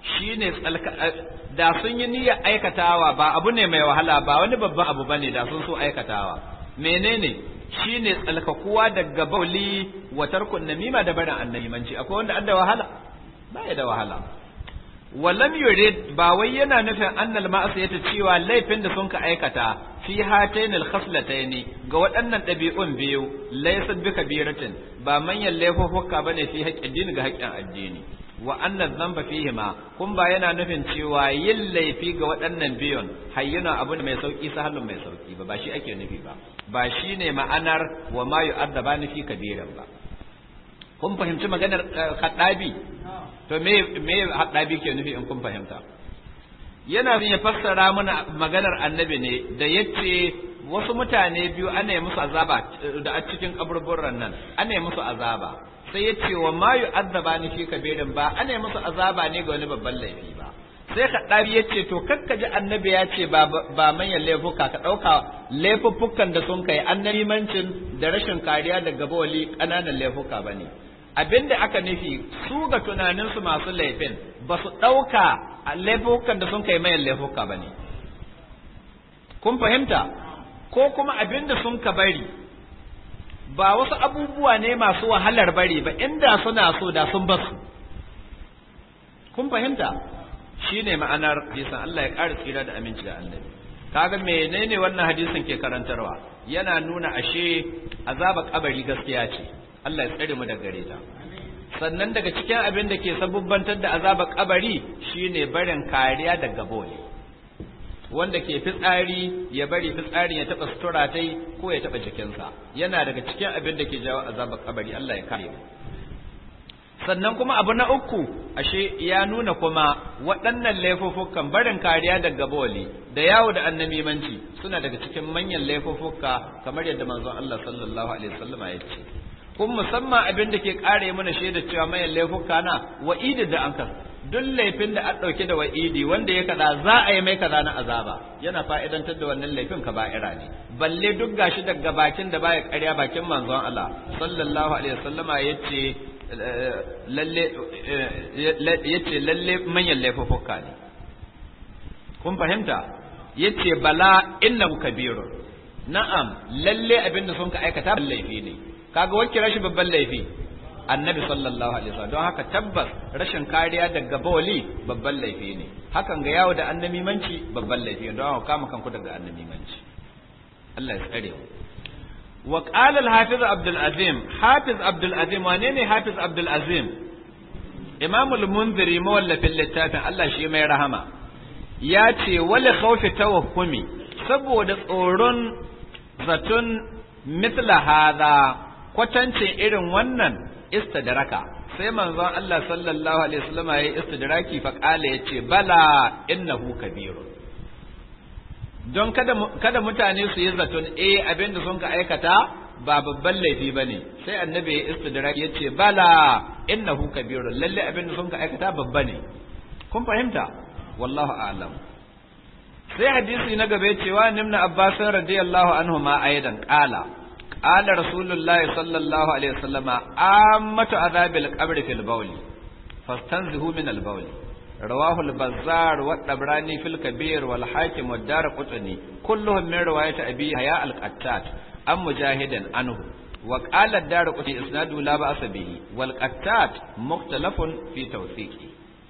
shine tsalka da sun yi niyyar aikatawa ba abu ne mai wahala ba wani babban abu bane da sun so aikatawa menene shine tsalkakuwa daga bauli wa tarkun namima da barin annabimanci akwai wanda an da wahala ba ya da wahala walam yurid ba wai yana nufin annal ma'asiyata cewa laifin da sun ka aikata fi hatayn al khaslatayn ga waɗannan ɗabi'un biyu laysa bi kabiratin ba manyan laifuffuka bane fi haƙƙin din ga haƙƙin addini wa anna dhanba fihima kun ba yana nufin cewa yin laifi ga waɗannan biyun hayyuna abu ne mai sauki sahalun mai sauki ba ba shi ake nufi ba ba shine ma'anar wa ma yu'addabani fi kabiran ba kun fahimci maganar kaddabi to me me haddabi ke nufi in kun fahimta yana ya fassara mana maganar annabi ne da yace wasu mutane biyu ana yi musu azaba da a cikin kaburburan nan ana yi musu azaba sai ya ce wa ma yu'azzaba ni fi kabirin ba ana yi musu azaba ne ga wani babban laifi ba sai kaddabi ya ce to kakka ji annabi ya ce ba ba manyan laifuka ka dauka laifuffukan da sun kai annabimancin da rashin kariya daga bawali kananan laifuka bane abinda aka nufi su ga tunaninsu masu laifin ba su ɗauka laifukan da sun kai mayan laifuka ba ne kun fahimta ko kuma abinda sun ka bari ba wasu abubuwa ne masu wahalar bari ba inda suna so da sun basu kun fahimta shi ne ma'anar hadisin Allah ya ƙara tsira da aminci da annabi kaga menene wannan hadisin ke karantarwa yana nuna ashe azaba kabari gaskiya ce Allah ya tsare mu da gare ta sannan daga cikin abin da ke sabubbantar da azabar kabari shine barin kariya daga bole wanda ke fitsari ya bari fitsarin ya taba sutura tai ko ya taba jikinsa yana daga cikin abin da ke jawo azabar kabari Allah ya kare mu sannan kuma abu na uku ashe ya nuna kuma waɗannan laifuffukan barin kariya daga boli da yawo da annamimanci suna daga cikin manyan laifuffuka kamar yadda manzon Allah sallallahu alaihi wasallama ya ce kun musamman abin da ke kare mana shaida cewa mayan laifuka na wa'idi da an duk laifin da an ɗauke da wa'idi wanda ya kaza za a yi mai kaza na azaba yana fa'idantar da wannan laifin ka ba'ira ne balle duk gashi daga bakin da baya ƙarya bakin manzon Allah sallallahu alaihi wasallama yace lalle yace lalle manyan laifuka ne kun fahimta yace bala innahu kabirun na'am lalle abin da sun ka aikata laifi ne kaga wanke rashin babban laifi annabi sallallahu alaihi wasallam don haka tabbas rashin kariya daga bawali babban laifi ne hakan ga yawo da annamimanci babban laifi don haka kama kanku daga annamimanci Allah ya tsare mu wa qala al-hafiz abdul azim hafiz abdul azim wane ne hafiz abdul azim imam al-munziri mawallafin littafin Allah shi mai rahama ya ce wali khawfi tawahhumi saboda tsoron zaton mithla hadha kwatancin irin wannan istidraka sai manzon Allah sallallahu alaihi wasallam ya yi istidraki fa kala yace bala innahu kabirun don kada kada mutane su yi zaton eh abinda sun ka aikata ba babban laifi bane sai annabi ya istidraki yace bala innahu kabirun lalle abinda sun ka aikata babba ne kun fahimta wallahu a'lam sai hadisi na gaba cewa nimna abbas radiyallahu anhu ma aidan qala قال رسول الله صلى الله عليه وسلم عامة عذاب القبر في البول فاستنزهوا من البول رواه البزار والطبراني في الكبير والحاكم والدار قطني كلهم من رواية أبي حياء القتات أم مجاهد عنه وقال الدار قطني إسناده لا بأس به والقتات مختلف في توثيقه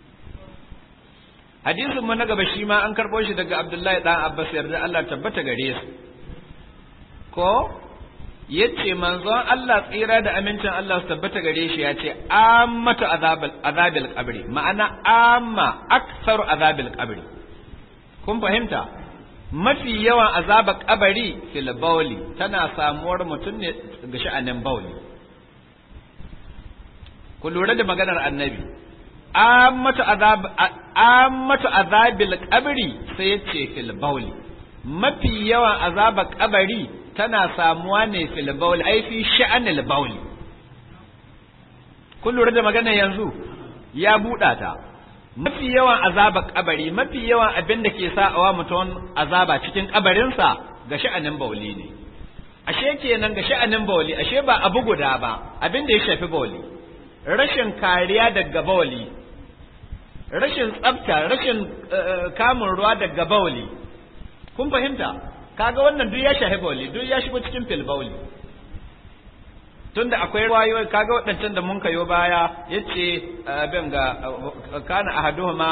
hadisin mu na gaba shi ma an karɓo shi daga Abdullahi dan Abbas yarda Allah tabbata gare su ko yace manzon Allah tsira da amincin Allah su tabbata gare shi yace ammatu azabil azabil qabri ma'ana amma aktsaru azabil qabri kun fahimta mafi yawan azabar kabari fil bawli tana samuwar mutum ne ga sha'anin bawli ku lura da maganar annabi ammatu azab ammatu azabil qabri sai yace fil bawli mafi yawan azabar kabari tana samuwa ne fil bauli ai fi sha'anil bauli kun lura da magana yanzu ya buɗa ta mafi yawan azaba kabari mafi yawan abin da ke sa'awa mutum azaba cikin kabarinsa ga sha'anin bauli ne ashe kenan ga sha'anin bauli ashe ba abu guda ba abin da ya shafi bauli rashin kariya daga bauli rashin tsafta rashin kamun ruwa daga bauli kun fahimta kaga wannan duk ya shahi bauli duk ya shigo cikin fil bauli tunda akwai ruwayoyi kaga waɗancan da mun kayo baya yace abin ga kana ahaduhuma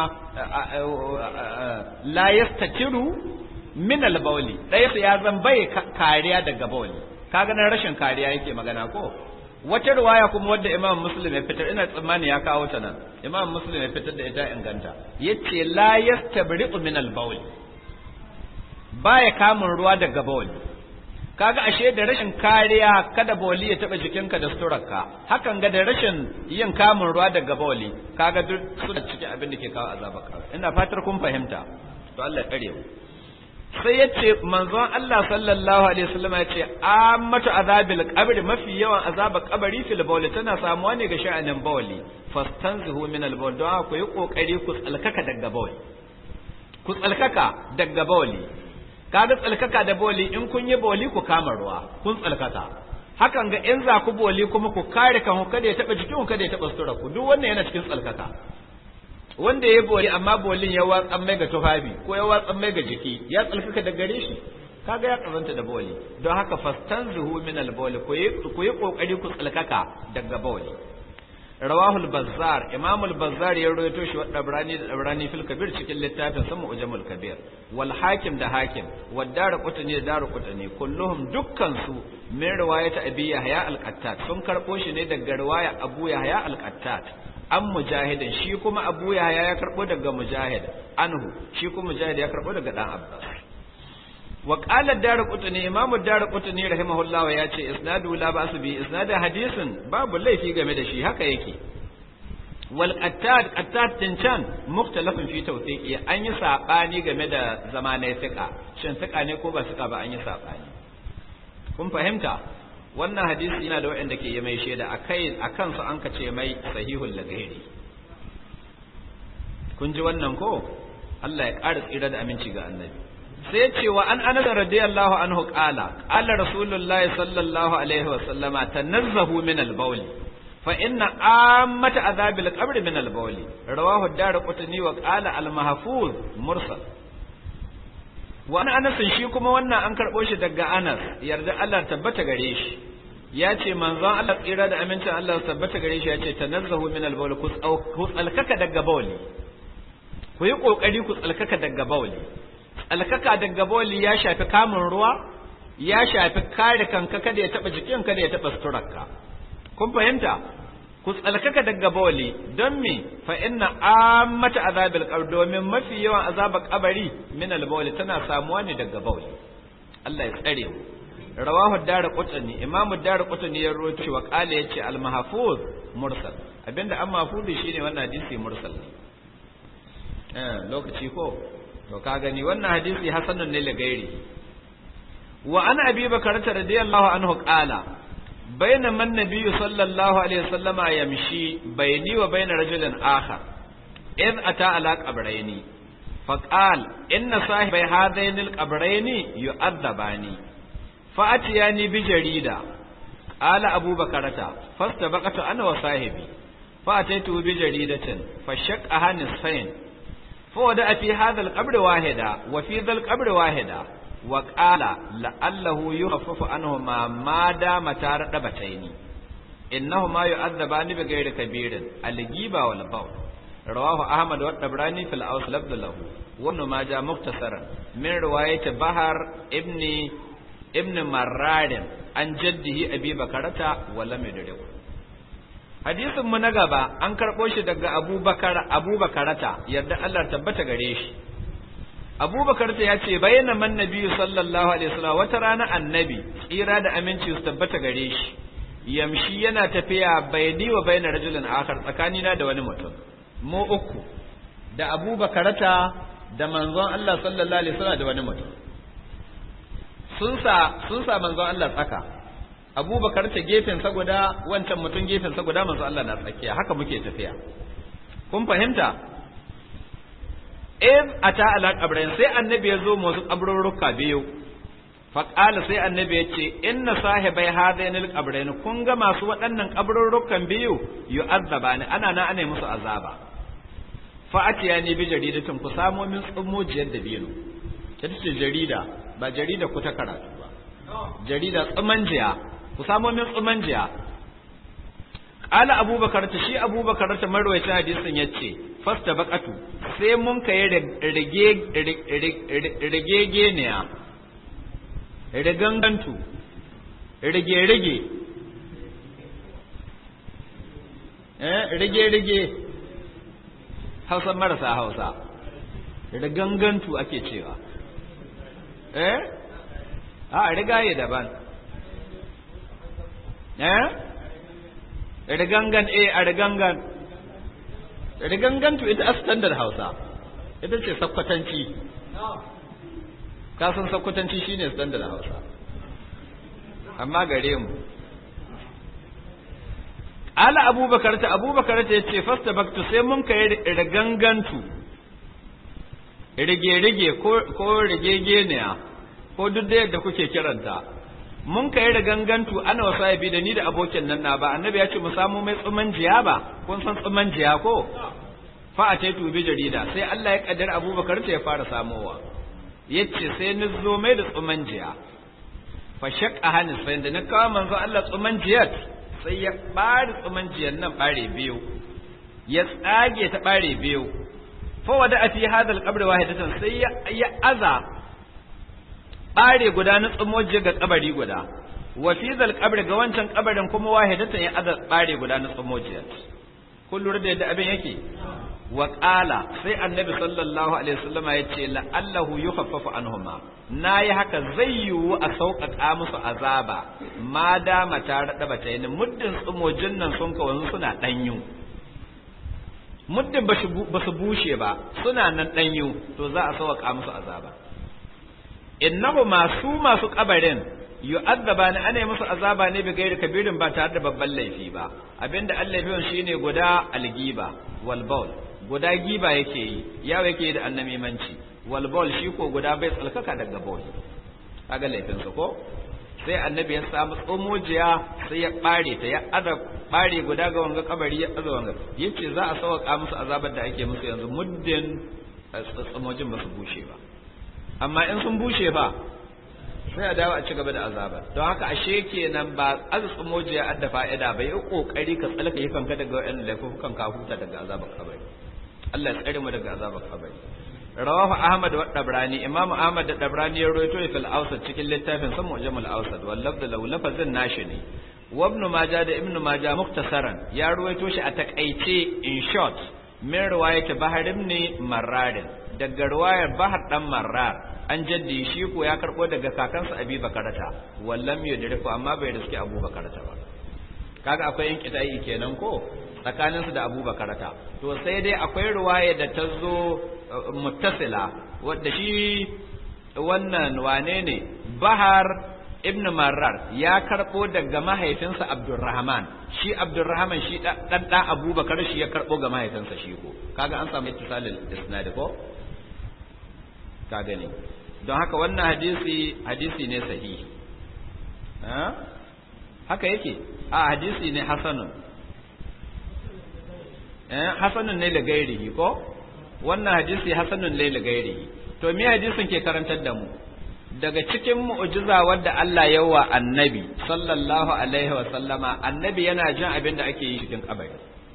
la yastatiru min al bauli ɗaya ya zan bai kariya daga bauli kaga nan rashin kariya yake magana ko wata ruwaya kuma wadda imam muslim ya fitar ina tsammani ya kawo ta nan imam muslim ya fitar da ita inganta yace la yastabri'u min al bauli baya kamun ruwa daga bauli kaga ashe da rashin kariya kada boli ya taba jikinka da suturarka hakan ga da rashin yin kamun ruwa daga boli kaga duk suna cikin abin da ke kawo azabar kabari ina fatar kun fahimta to Allah ya kare mu sai yace manzon Allah sallallahu alaihi wasallam ya ce ammatu azabil qabri mafi yawan azabar kabari fil bawli tana samuwa ne ga sha'anin bawli fastanzihu min al bawl don ku yi kokari ku tsalkaka daga bawli ku tsalkaka daga bawli kaga tsalkaka da boli in kun yi boli ku kama ruwa kun tsalkaka hakan ga in za ku boli kuma ku kare kan kada ya taba jikin kada ya taba sutura ku duk wannan yana cikin tsalkaka wanda ya boli amma bolin ya watsan mai ga tufafi ko ya watsan mai ga jiki ya tsalkaka da gare shi kaga ya kazanta da boli don haka fastanzuhu min al-bawli ku yi ku yi kokari ku tsalkaka daga boli rawahul bazzar imam al-bazzar ya rawaito shi wadda brani da brani fil kabir cikin littafin sama ujamul kabir wal hakim da hakim wad dar qutni da dar qutni kulluhum dukkan su min riwayat abi yahya al-qattat sun karbo shi ne daga riwaya abu yahya al-qattat an mujahidin shi kuma abu yahya ya karbo daga mujahid anhu shi kuma mujahid ya karbo daga dan abbas wa qala ad-darqutni imamu ad-darqutni rahimahullah ya ce isnadu la ba'su bi isnadu hadisin babu laifi game da shi haka yake wal qattad qattad din can mukhtalafin fi tawthiqi an yi sabani game da zamanai fiqa shin fiqa ne ko ba fiqa ba an yi sabani kun fahimta wannan hadisi yana da waɗanda ke yi mai shaida akai akan su an kace mai sahihul lagairi kun ji wannan ko Allah ya ƙara tsira da aminci ga annabi sai ce wa an anas radiyallahu anhu qala qala rasulullahi sallallahu alaihi wa sallama tanazzahu min al-bawl fa inna ammata azabil qabr min al-bawl rawahu ad-darqutni wa qala al-mahfuz mursal wa an anas shi kuma wannan an karbo shi daga anas yarda Allah tabbata gare shi ya ce manzon Allah tsira da amincin Allah tabbata gare shi ya ce tanazzahu min al-bawl ku tsalkaka daga bawli ku yi kokari ku tsalkaka daga bawli alkaka daga boli ya shafi kamun ruwa ya shafi kare kanka kada ya taba jikin kada ya taba suturarka kun fahimta ku tsalkaka daga boli don me fa inna ammata azabil qabr domin mafi yawan azabar kabari min al tana samuwa ne daga boli Allah ya tsare mu rawahu darqutni imamu darqutni ya rawaito wa qala yace al mahfuz mursal abinda an mahfuzi shine wannan hadisi mursal ne eh lokaci ko to ka gani wannan hadisi hasanun ne lagairi wa an abi bakar radiyallahu anhu qala bainama an-nabiy sallallahu alaihi wasallama yamshi bayni wa bayna rajulin akhar id ata ala qabrayni faqal inna sahibai hadaini al-qabrayni yu'adzabani fa'atiyani bi jarida qala abu bakarata fastabaqatu ana wa sahibi fa'ataitu bi jaridatin fashaqaha nisfain فودع في هذا القبر واحدة وفي ذا القبر واحدة وقال لعله يخفف عنهما ما دام تاردبتين إنهما يعذبان بغير كبير الجيبة والبول رواه أحمد والطبراني في الأوس لفظ له وابن ماجه مختصرا من رواية بحر ابن ابن مرار عن جده أبي بكرة ولم يدركه hadisin mu na gaba an karɓo shi daga abubakar abubakarata yadda Allah tabbata gare shi abubakarata ya ce bayyana man nabi sallallahu alaihi wasallam wata rana annabi tsira da aminci su tabbata gare shi yamshi yana tafiya bayani wa bayna rajulin akhar tsakanina da wani mutum mu uku da abubakarata da manzon Allah sallallahu alaihi wasallam da wani mutum sun sa sun sa manzon Allah tsaka abubakar ta gefensa guda wancan mutum gefensa guda manzo Allah na tsakiya haka muke tafiya kun fahimta in ata ala qabrain sai annabi ya zo musu kabrurruka biyu fa qala sai annabi ya ce inna sahibai hadainil qabrain kun ga masu waɗannan kabrurrukan biyu yu'azzabani ana na ana musu azaba fa'atiya ne bi jaridatin ku samo min tsummojiyar da biyu ita ce jarida ba jarida ku ta karatu ba jarida tsumanjiya ku samo min tsumanjiya qala abubakar ta shi abubakar ta marwayacin hadisin yace fasta baqatu sai mun kai rage rage geniya rigangantu rage rage eh rage rage hausa marasa hausa rigangantu ake cewa eh a rigaye daban eh rigangan eh a rigangan rigangantu ita a standard hausa ita ce sakkwatanci kasan sakkwatanci shine standard hausa amma gare mu ala abubakar ta abubakar ta yace fasta baktu sai mun kai rigangantu rige-rige ko rigegeniya ko duk da yadda kuke kiranta mun kai rigangantu ana wasu haifi da ni da abokin nan na ba annabi ya ce mu samu mai tsuman jiya ba kun san tsuman jiya ko fa a taitu bi jarida sai Allah ya kaddara abubakar ta ya fara samowa yace sai ni zo mai da tsuman jiya fa shaqqa hanis sai da na kawo manzo Allah tsuman jiyat sai ya ɓare tsumanciyar nan ɓare biyu ya tsage ta ɓare biyu fa wada a fi hadal qabri wahidatan sai ya aza ɓare guda na tsumojiyar ga kabari guda wa fi zal qabri ga wancan kabarin kuma wahidatan ya aza ɓare guda na tsumojiyar kun lura da yadda abin yake wa qala sai annabi sallallahu alaihi wasallam ya ce la'allahu yukhaffafu anhuma nayi haka zai yiwu a sauƙaƙa musu azaba ma dama ta rada bata yi muddin tsumojin nan sun kawo suna danyu muddin ba su bushe ba suna nan danyu to za a sauƙaƙa musu azaba innahu masu masu kabarin yu'azzaba ne ana musu azaba ne bi gairi kabirin ba tare da babban laifi ba abinda Allah ya shine guda algiba wal bawl guda giba yake yi yawo yake yi da annamimanci wal bawl shi ko guda bai tsalkaka daga bawl kaga laifin sa ko sai annabi ya samu tsomojiya sai ya bare ta ya ada bare guda ga wanga kabari ya aza wanga yace za a sauka musu azabar da ake musu yanzu muddin tsomojin ba su bushe ba amma in sun bushe fa sai a dawo a ci gaba da azaba don haka ashe kenan ba azu mojiya adda fa'ida ba yi kokari ka tsalka yi kanka daga wayannan laifukan ka huta daga azabar kabari Allah ya tsare mu daga azabar kabari rawahu ahmad wa dabrani imamu ahmad da dabrani ya rawaito fil awsat cikin littafin sa mu'jamul awsat wal lafz law lafazin nashi ne wa ibn majah da ibn majah muktasaran ya rawaito shi a takaice in short min riwayat bahar ibn marrar daga riwayar bahar dan marrar an jaddi shi ko ya karbo daga kakansa abi bakarata wallam yudriku amma bai riski abu bakarata ba kaga akwai yin kitai kenan ko tsakanin su da abu bakarata to sai dai akwai ruwaya da ta zo muttasila wadda shi wannan wane ne bahar ibn marrar ya karbo daga mahaifinsa abdurrahman shi abdurrahman shi dan dan abubakar shi ya karbo ga mahaifinsa shi ko kaga an samu ittisalil isnad ko ka gani don haka wannan hadisi hadisi ne sahihi haka yake a hadisi ne hasanun hasanun ne da gairihi ko wannan hadisi hasanun ne da gairihi to me hadisin ke karantar da mu daga cikin mu'jiza wadda Allah ya wa annabi sallallahu alaihi wa sallama annabi yana jin abin da ake yi cikin kabari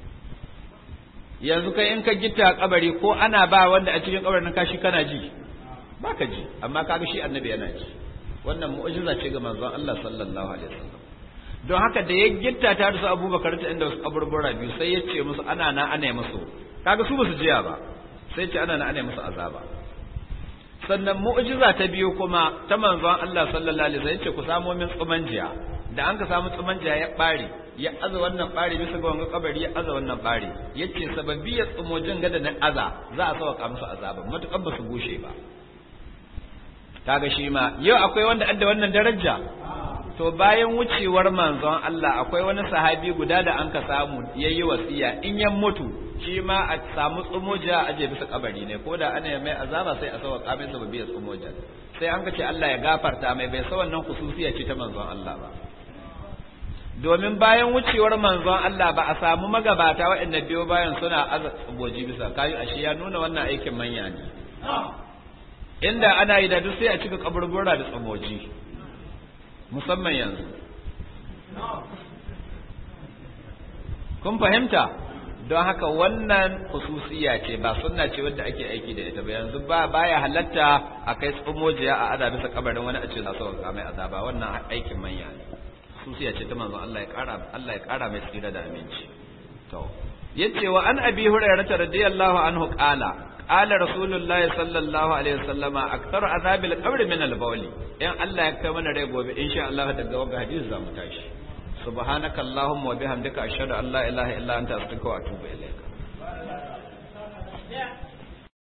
yanzu kai in ka gitta kabari ko ana ba wanda a cikin kabarin kashi kana ji baka ji amma kaga shi annabi yana ji wannan mu'jiza ce ga manzon Allah sallallahu alaihi wasallam don haka da ya gitta ta da su Abubakar ta inda su kaburbura biyu sai ya ce musu ana na ana musu kaga su basu jiya ba sai ce ana na ana musu azaba sannan mu'jiza ta biyu kuma ta manzon Allah sallallahu alaihi wasallam ya ce ku samo min tsumanjiya da an ka samu tsumanjiya ya bare ya aza wannan bare bisa ga wanga kabari ya aza wannan bare yace sababbi ya tsumojin gada na aza za a sauka musu azaba matukan ba su gushe ba kaga shi ma yau akwai wanda adda wannan daraja to bayan wucewar manzon Allah akwai wani sahabi guda da an ka samu yayi wasiya in ya mutu shi ma a samu tsumoja a je bisa kabari ne ko da ana mai azaba sai a sawa kamin sa biya tsumoja sai an ka ce Allah ya gafarta mai bai sa wannan khususiya ce ta manzon Allah ba domin bayan wucewar manzon Allah ba a samu magabata waɗanda biyo bayan suna aza tsaboji bisa kayu ashe ya nuna wannan aikin manya ne inda ana yi da duk sai a cika kaburbura da tsaboji musamman yanzu kun fahimta don haka wannan khususiya ce ba sunna ce wadda ake aiki da ita ba yanzu ba baya halatta a kai tsumojiya a ada bisa kabarin wani a ce za su ga mai azaba wannan aikin manya ne khususiya ce ta manzon Allah ya kara Allah ya kara mai tsira da aminci to yace wa an abi hurairah radiyallahu anhu qala qala rasulullah sallallahu alaihi wasallama aktaru azabil qabr min al-bawl in Allah ya kai mana rai gobe insha Allah daga wannan hadisi za mu tashi سبحانك اللهم وبحمدك أشهد أن لا إله إلا أنت أستغفرك وأتوب إليك